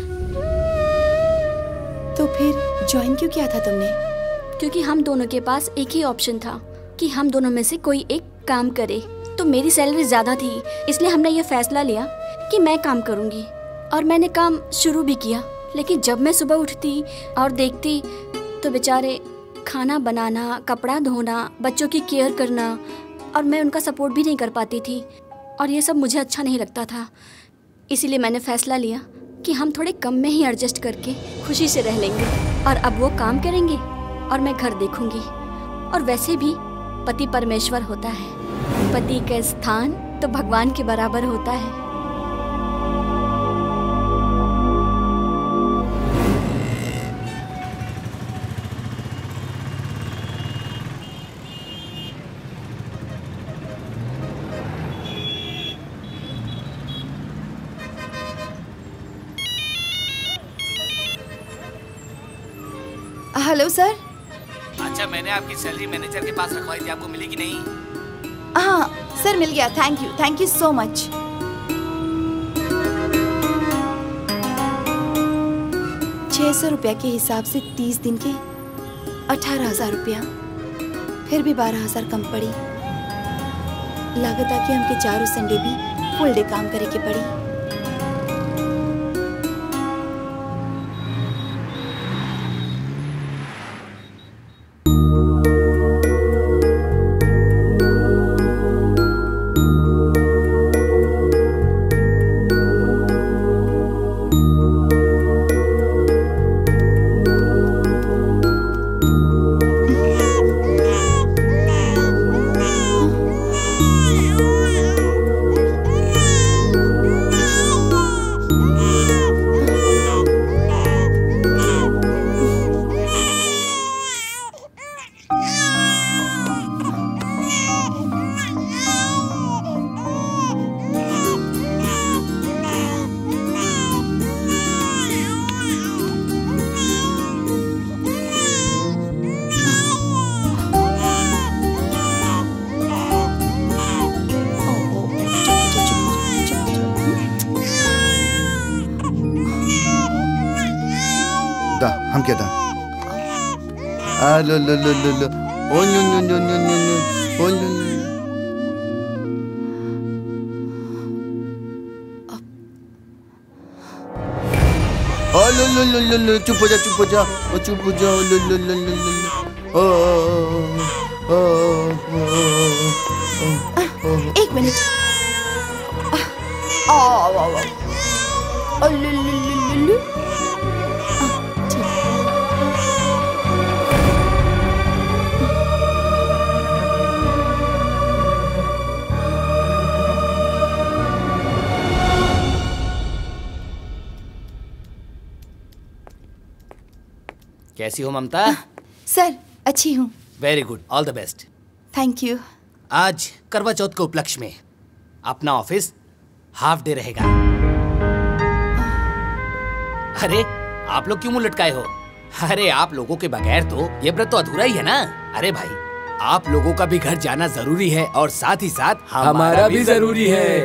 तो फिर ज्वाइन क्यों किया था तुमने क्योंकि हम दोनों के पास एक ही ऑप्शन था कि हम दोनों में से कोई एक काम करे तो मेरी सैलरी ज्यादा थी इसलिए हमने ये फैसला लिया कि मैं काम करूंगी और मैंने काम शुरू भी किया लेकिन जब मैं सुबह उठती और देखती तो बेचारे खाना बनाना कपड़ा धोना बच्चों की केयर करना और मैं उनका सपोर्ट भी नहीं कर पाती थी और ये सब मुझे अच्छा नहीं लगता था इसीलिए मैंने फैसला लिया कि हम थोड़े कम में ही एडजस्ट करके खुशी से रह लेंगे और अब वो काम करेंगे और मैं घर देखूंगी और वैसे भी पति परमेश्वर होता है पति का स्थान तो भगवान के बराबर होता है हेलो सर अच्छा मैंने आपकी सैलरी मैनेजर के पास रखवाई थी आपको मिली कि नहीं हाँ सर मिल गया thank you thank you so much छः सौ रुपया के हिसाब से तीस दिन के अठारह हजार रुपया फिर भी बारह हजार कम पड़ी लागत कि हमके चारों संडे भी फुल डे काम करे के पड़ी दा हम क्या दा आ लो लो लो लो लो ओ नो नो नो नो नो नो ओ नो नो ओ लो लो लो लो लो चुप हो जा चुप हो जा ओ चुप हो जा ओ लो लो लो लो लो लो ओ ओ ओ ओ ओ एक मिनट आ, आ, आ, आ, आ, लु, लु, लु, लु, लु। आ, ठीक। कैसी हो ममता सर अच्छी हूँ very good all the best thank you आज करवा चौथ के उपलक्ष्य में अपना ऑफिस हाफ डे रहेगा अरे आप लोग क्यों मुंह लटकाए हो अरे आप लोगों के बगैर तो ये व्रत तो अधूरा ही है ना अरे भाई आप लोगों का भी घर जाना जरूरी है और साथ ही साथ हमारा भी जरूरी है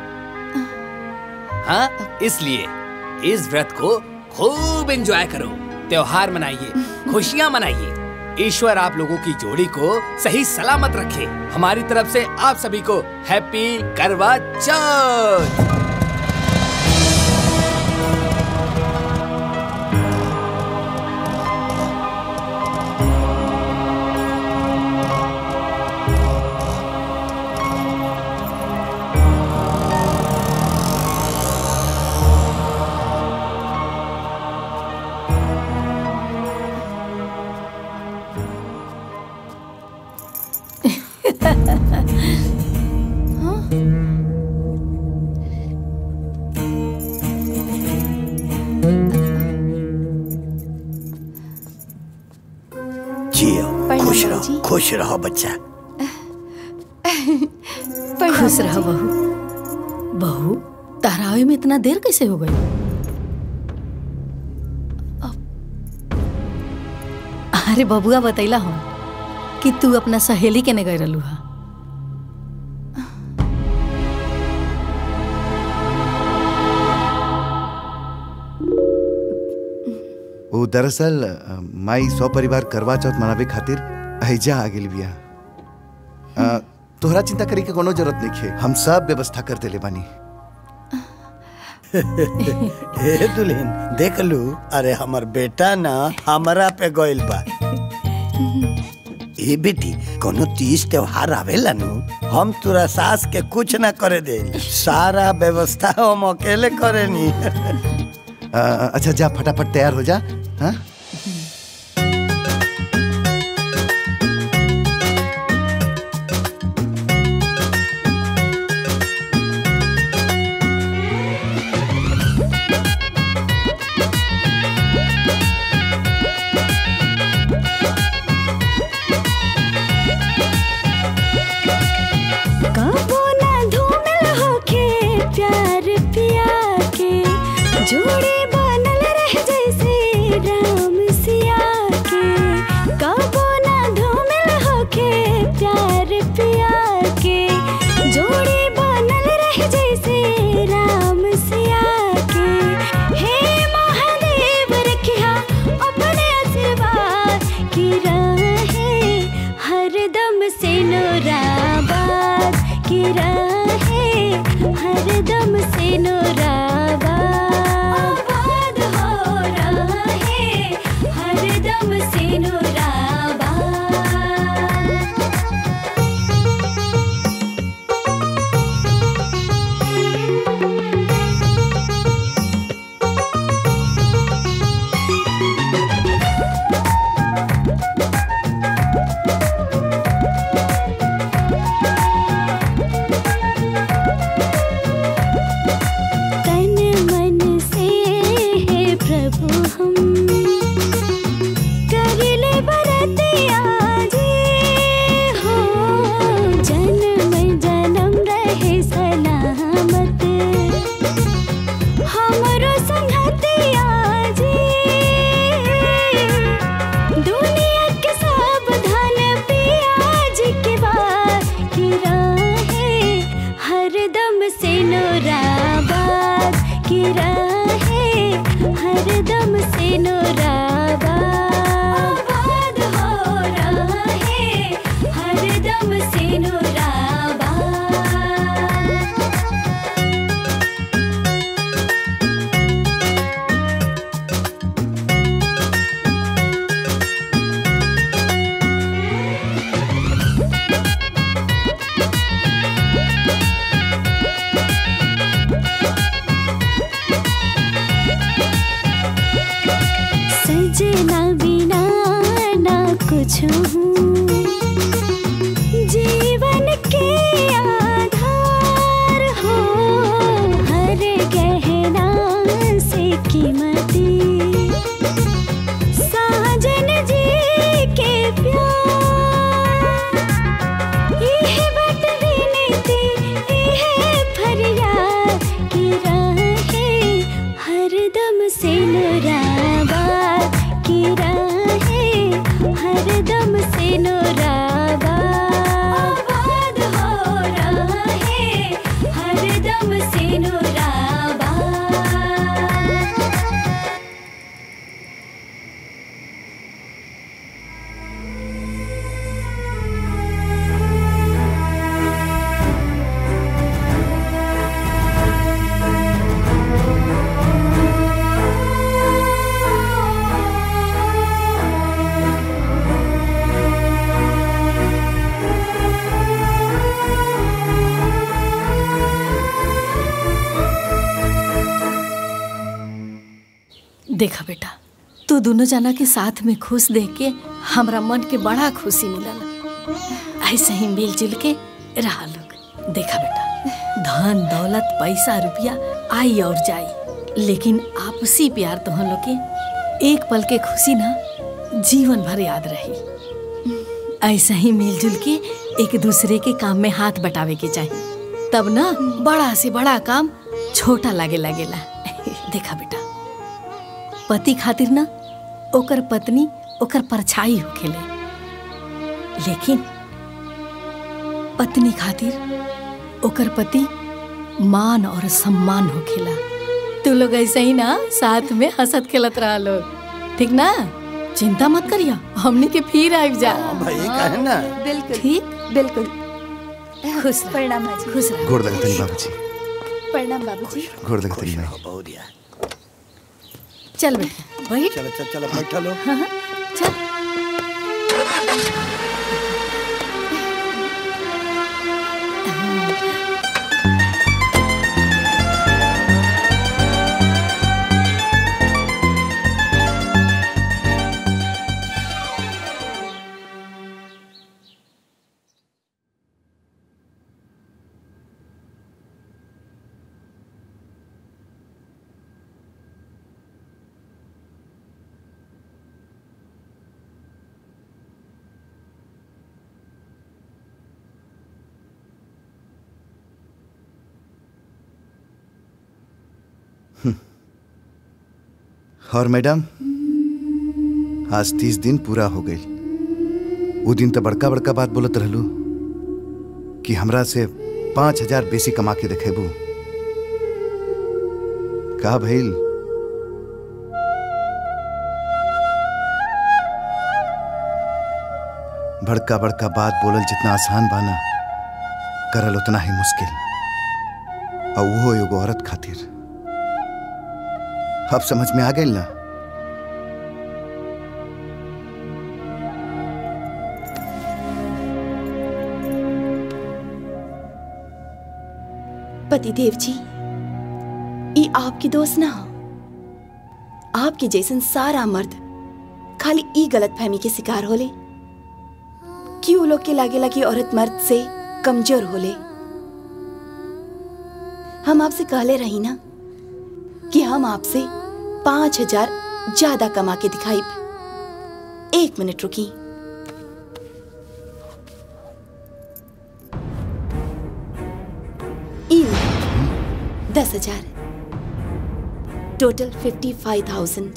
हाँ इसलिए इस व्रत को खूब एंजॉय करो त्योहार मनाइए खुशियाँ मनाइए ईश्वर आप लोगों की जोड़ी को सही सलामत रखे हमारी तरफ से आप सभी को हैप्पी करवा चौथ जियो खुश रहो खुश रहो बच्चा खुश रहो बहू बहू तहरावे में इतना देर कैसे हो गई अरे बबुआ बतैला हो कि तू अपना सहेली के ने गए रहलू हा वो दरअसल अ, माई सौ परिवार करवा चौथ मनावे खातिर हैजा आ गेल बिया अ, तोहरा चिंता करे के कोनो जरूरत नहीं है हम सब व्यवस्था कर देले बानी हे दुल्हन देख लू अरे हमर बेटा ना हमरा पे गइल बा ए बेटी कोनो तीज त्योहार आवेला नु हम तोरा सास के कुछ ना करे दे सारा व्यवस्था हम अकेले करेनी अ, अच्छा जा फटाफट तैयार हो जा हाँ कबो ना धूमिल होके प्यार पिया के जोड़ी बनल रह जैसे राम सिया के कबो ना धूमिल होके प्यार पिया के जोड़ी बनल रह जैसे राम सिया के हे महादेव रखिया अपने आशीर्वाद की रहे हरदम से नूराबाद की रहे हरदम से नूराबाद हो रहे हरदम से नूराबाद तन मन से हे प्रभु हम कर ले बरतिया जी हो जन्म जन्म रहे सलामत हमरो संगतिया जी दुनिया के सब धन पियाज के बाद की रहे हरदम से नूराबाद की रहे हरदम से नूराबाद हो रहे हरदम से नूराबाद सजना बिना ना कुछ हूँ जीवन के आधार हो हर गहना से कीमती साजन जी के प्यार यह बट विनती यह फरियाद की रहे हरदम से नूराबाद की रहे हरदम से नूराबाद हो रहे हरदम से नूराबाद देखा बेटा तू दोनों जना के साथ में खुश देख के हमरा मन के बड़ा खुशी मिलल ऐसे ही मिलजुल के रहा लोग देखा बेटा धन दौलत पैसा रुपया आई और जाई लेकिन आपसी प्यार तो हम लोग के एक पल के खुशी ना जीवन भर याद रही ऐसा ही मिलजुल के एक दूसरे के काम में हाथ बटावे के चाहिए तब ना बड़ा से बड़ा काम छोटा लागे लगेला देखा बेटा पति खातिर ना ओकर पत्नी ओकर परछाई होखेले लेकिन पत्नी खातिर ओकर पति मान और सम्मान होखेला तू लोग ऐसे ही ना साथ में हंसत खेलत रहा लोग ठीक ना चिंता मत करिया हमने के फिर आइब जा भाई कहे ना बिल्कुल ठीक बिल्कुल खुश प्रणाम माजी खुश रह गोड़ लगतनी बाबूजी प्रणाम बाबूजी गोड़ लगतनी माई बहुरिया चल बेटा बैठ चलो चलो चलो बैठा लो हाँ, हाँ, चल और मैडम आज तीस दिन पूरा हो गई वो दिन तो बड़का बड़का बात बोलत रहलू कि हमरा से पांच हजार बेसी कमा के देखेबू का भइल बड़का बड़का बात बोलल जितना आसान बाना करल उतना ही मुश्किल और वो एगो औरत खातिर अब समझ में आ गई ना पतिदेव जी ई आपकी दोस्त ना हो आपके जैसन सारा मर्द खाली ई गलत फहमी के शिकार होले कि उ लोग के लागे लगी औरत मर्द से कमजोर होले हम आपसे कहले रही ना कि हम आपसे पांच हजार ज्यादा कमा के दिखाई एक मिनट रुकी ई ले, दस हजार टोटल फिफ्टी फाइव थाउजेंड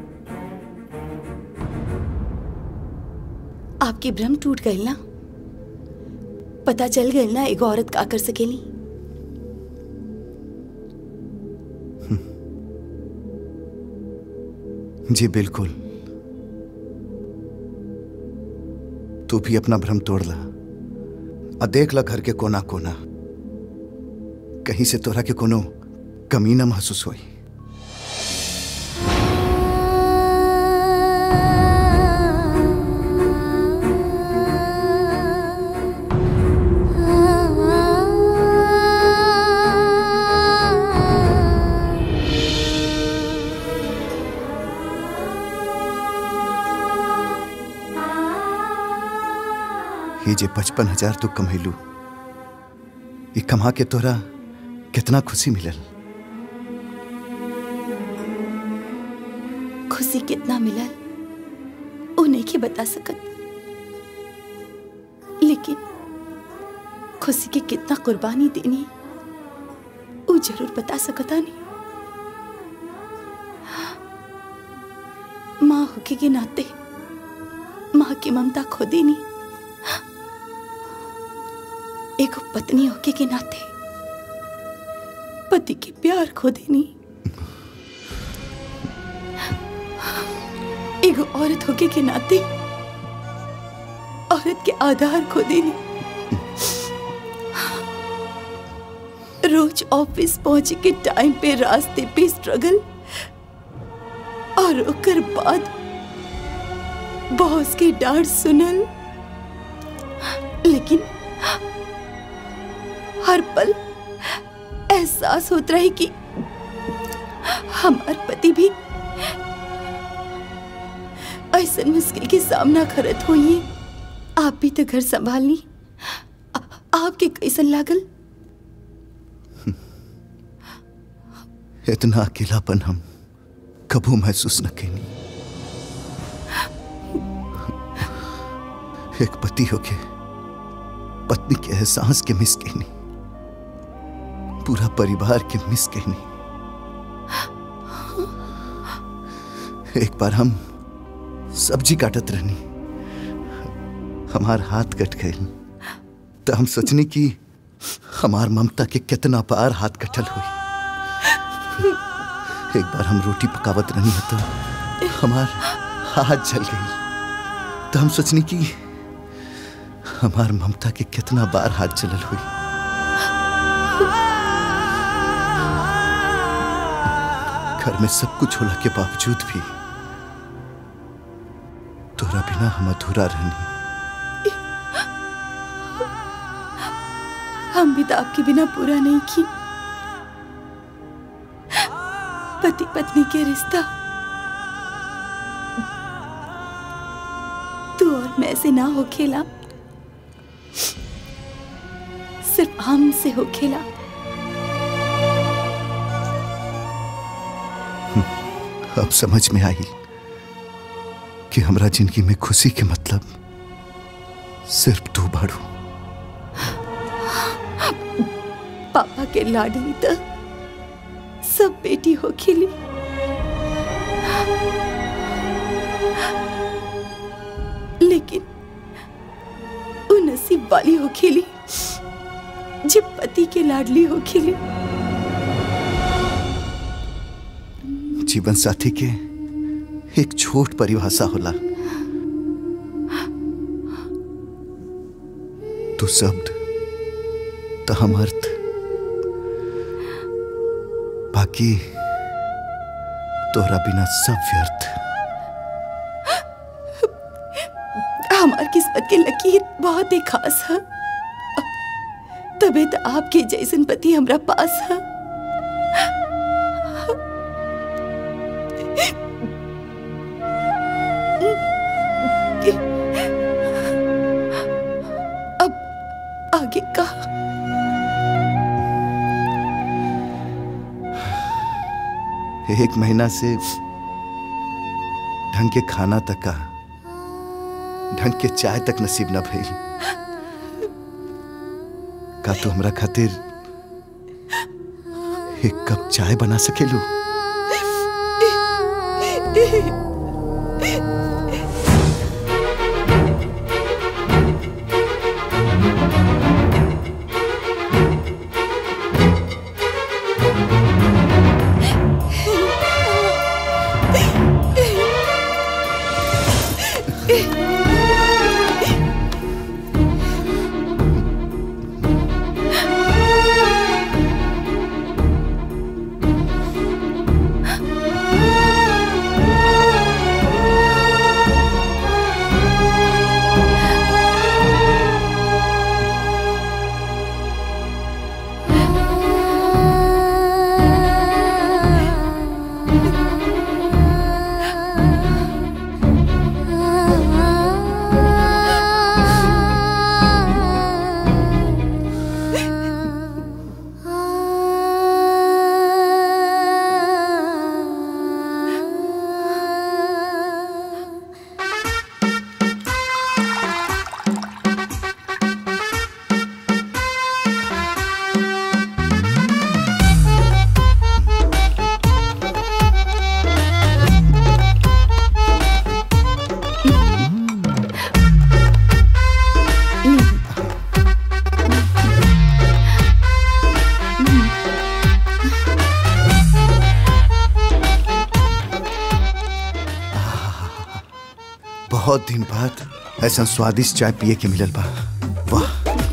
आपकी भ्रम टूट गई ना पता चल गई ना एगो औरत का कर सकेली जी बिल्कुल तू भी अपना भ्रम तोड़ ला और देख ला घर के कोना कोना कहीं से तोरा के कोनो कमी ना महसूस हुई ये जे पचपन हजार तू कमैलू ये कमा के तोरा कितना खुशी मिलल खुशी कितना मिला उन्हें के बता सकत लेकिन खुशी के कितना कुर्बानी देनी वो जरूर बता सकता नहीं माँ होके के नाते माँ की ममता खो देनी एक पत्नी होके के नाते पति के प्यार खो देनी एक औरत होके के नाते औरत के आधार खो देनी रोज ऑफिस पहुंचे के टाइम पे रास्ते पे स्ट्रगल और ओकर बाद बॉस के डांट सुनल लेकिन हर पल एहसास होत रहे कि हमार पति भी ऐसा मुश्किल के सामना करत होइए आप भी तो घर संभालनी आ- आपके कैसन लागल इतना अकेलापन हम कबू महसूस न कैनी एक पति होके पत्नी के एहसास के मिस कहनी पूरा परिवार के मिस कहनी एक बार हम सब्जी काटत रहनी हमार हाथ कट गए तो हम सोचनी कि हमार ममता के कितना पार हाथ कटल हुई एक बार हम रोटी पकावत रहनी तो हमार हाथ जल गई तो हम सोचनी कि हमार ममता के कितना बार हाथ जलल हुई घर में सब कुछ होला के बावजूद भी तोरा बिना हम अधूरा रहनी हम भी तो आपके बिना पूरा नहीं की पति पत्नी के रिश्ता तू और मैं से ना हो खेला सिर्फ हम से हो खेला अब समझ में आई कि हमरा जिंदगी में खुशी के मतलब सिर्फ तू बाड़ू पापा के लाडली तो सब बेटी हो खिली लेकिन वो नसीब वाली हो खिली जब पति के लाडली हो खिली जीवन साथी के एक छोट परिभाषा होला तू शब्द तो हम अर्थ बाकी तोहरा बिना सब व्यर्थ हमार किस्मत के लकीर बहुत ही खास है तबे तो आपके जैसन पति हमरा पास है अब आगे का एक महीना से ढंग के खाना तक का ढंग के चाय तक नसीब न भइल का तू हमरा खातिर एक कप चाय बना सकेलू बहुत दिन बाद ऐसा स्वादिष्ट चाय पिए के मिलल बा वाह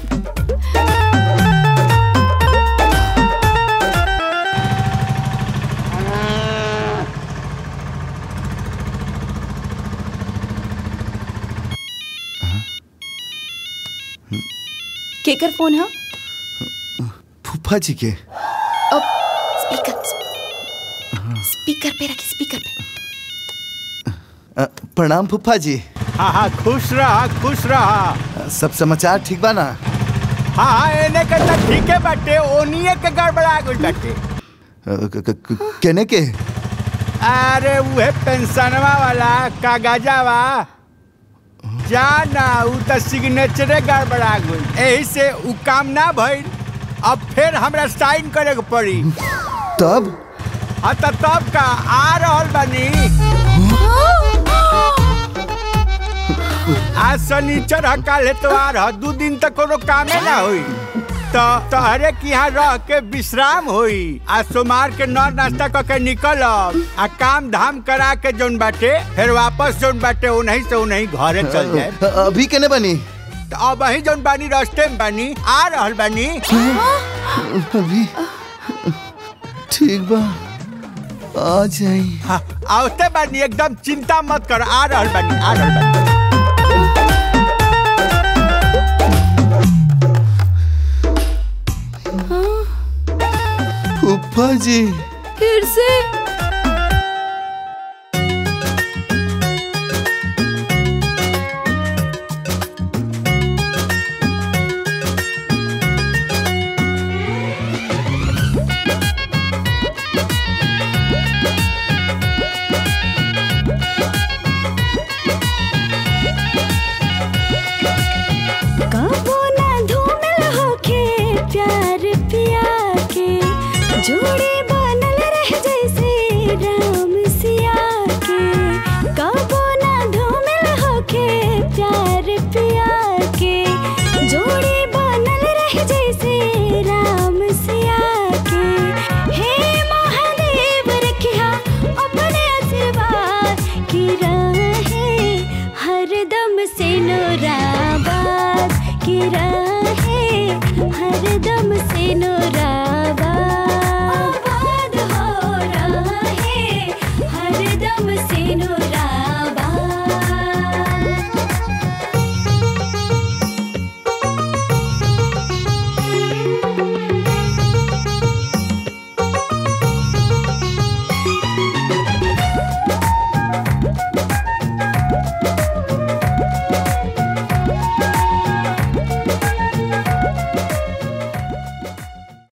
केकर फोन है फूफा जी के अब स्पीकर स्पीकर पे रखी स्पीकर पे अ, प्रणाम फूफा जी हाँ हाँ खुश रहा खुश रहा सब समाचार ठीक बा ना हाँ हाँ एने के तो ठीके बाटे ओनिए के गड़बड़ा गइल बाटे अ, क- क- क- केने के अरे उहे पेंशनवा वाला कागजावा जाना उ त सिग्नेचरे गड़बड़ा गइल एही से उ काम ना भइल अब फिर हमरा साइन करे के पड़ी तब हाँ त तब का आ रहल बानी आज शनिचर ह काल एतवार ह दू दिन तक कोनो कामे ना होई तो तोहरे के यहाँ रह के विश्राम होई आ सोमार के नौ नाश्ता क के निकल आ काम धाम करा के जोन बाटे फिर वापस जोन बाटे उन्हीं से उन्हीं घरे चल जाए अभी केने बनी तो अब वही जोन बानी रास्ते में बानी आ रहल बानी अभी ठीक बा आ जाई हाँ, आवते बानी एकदम चिंता मत कर आ रहल बानी आ रहल बानी फूफा जी फिर से कबो ना धूमिल होके प्यार पिया के जोड़ी बनल रह जैसे राम सिया के कबो ना धूमिल होके प्यार पिया के जोड़ी बनल रह जैसे राम सिया के हे महादेव रखिया अपने आशीर्वाद की रहे हरदम से नोराबाद की रहे हरदम से नोरा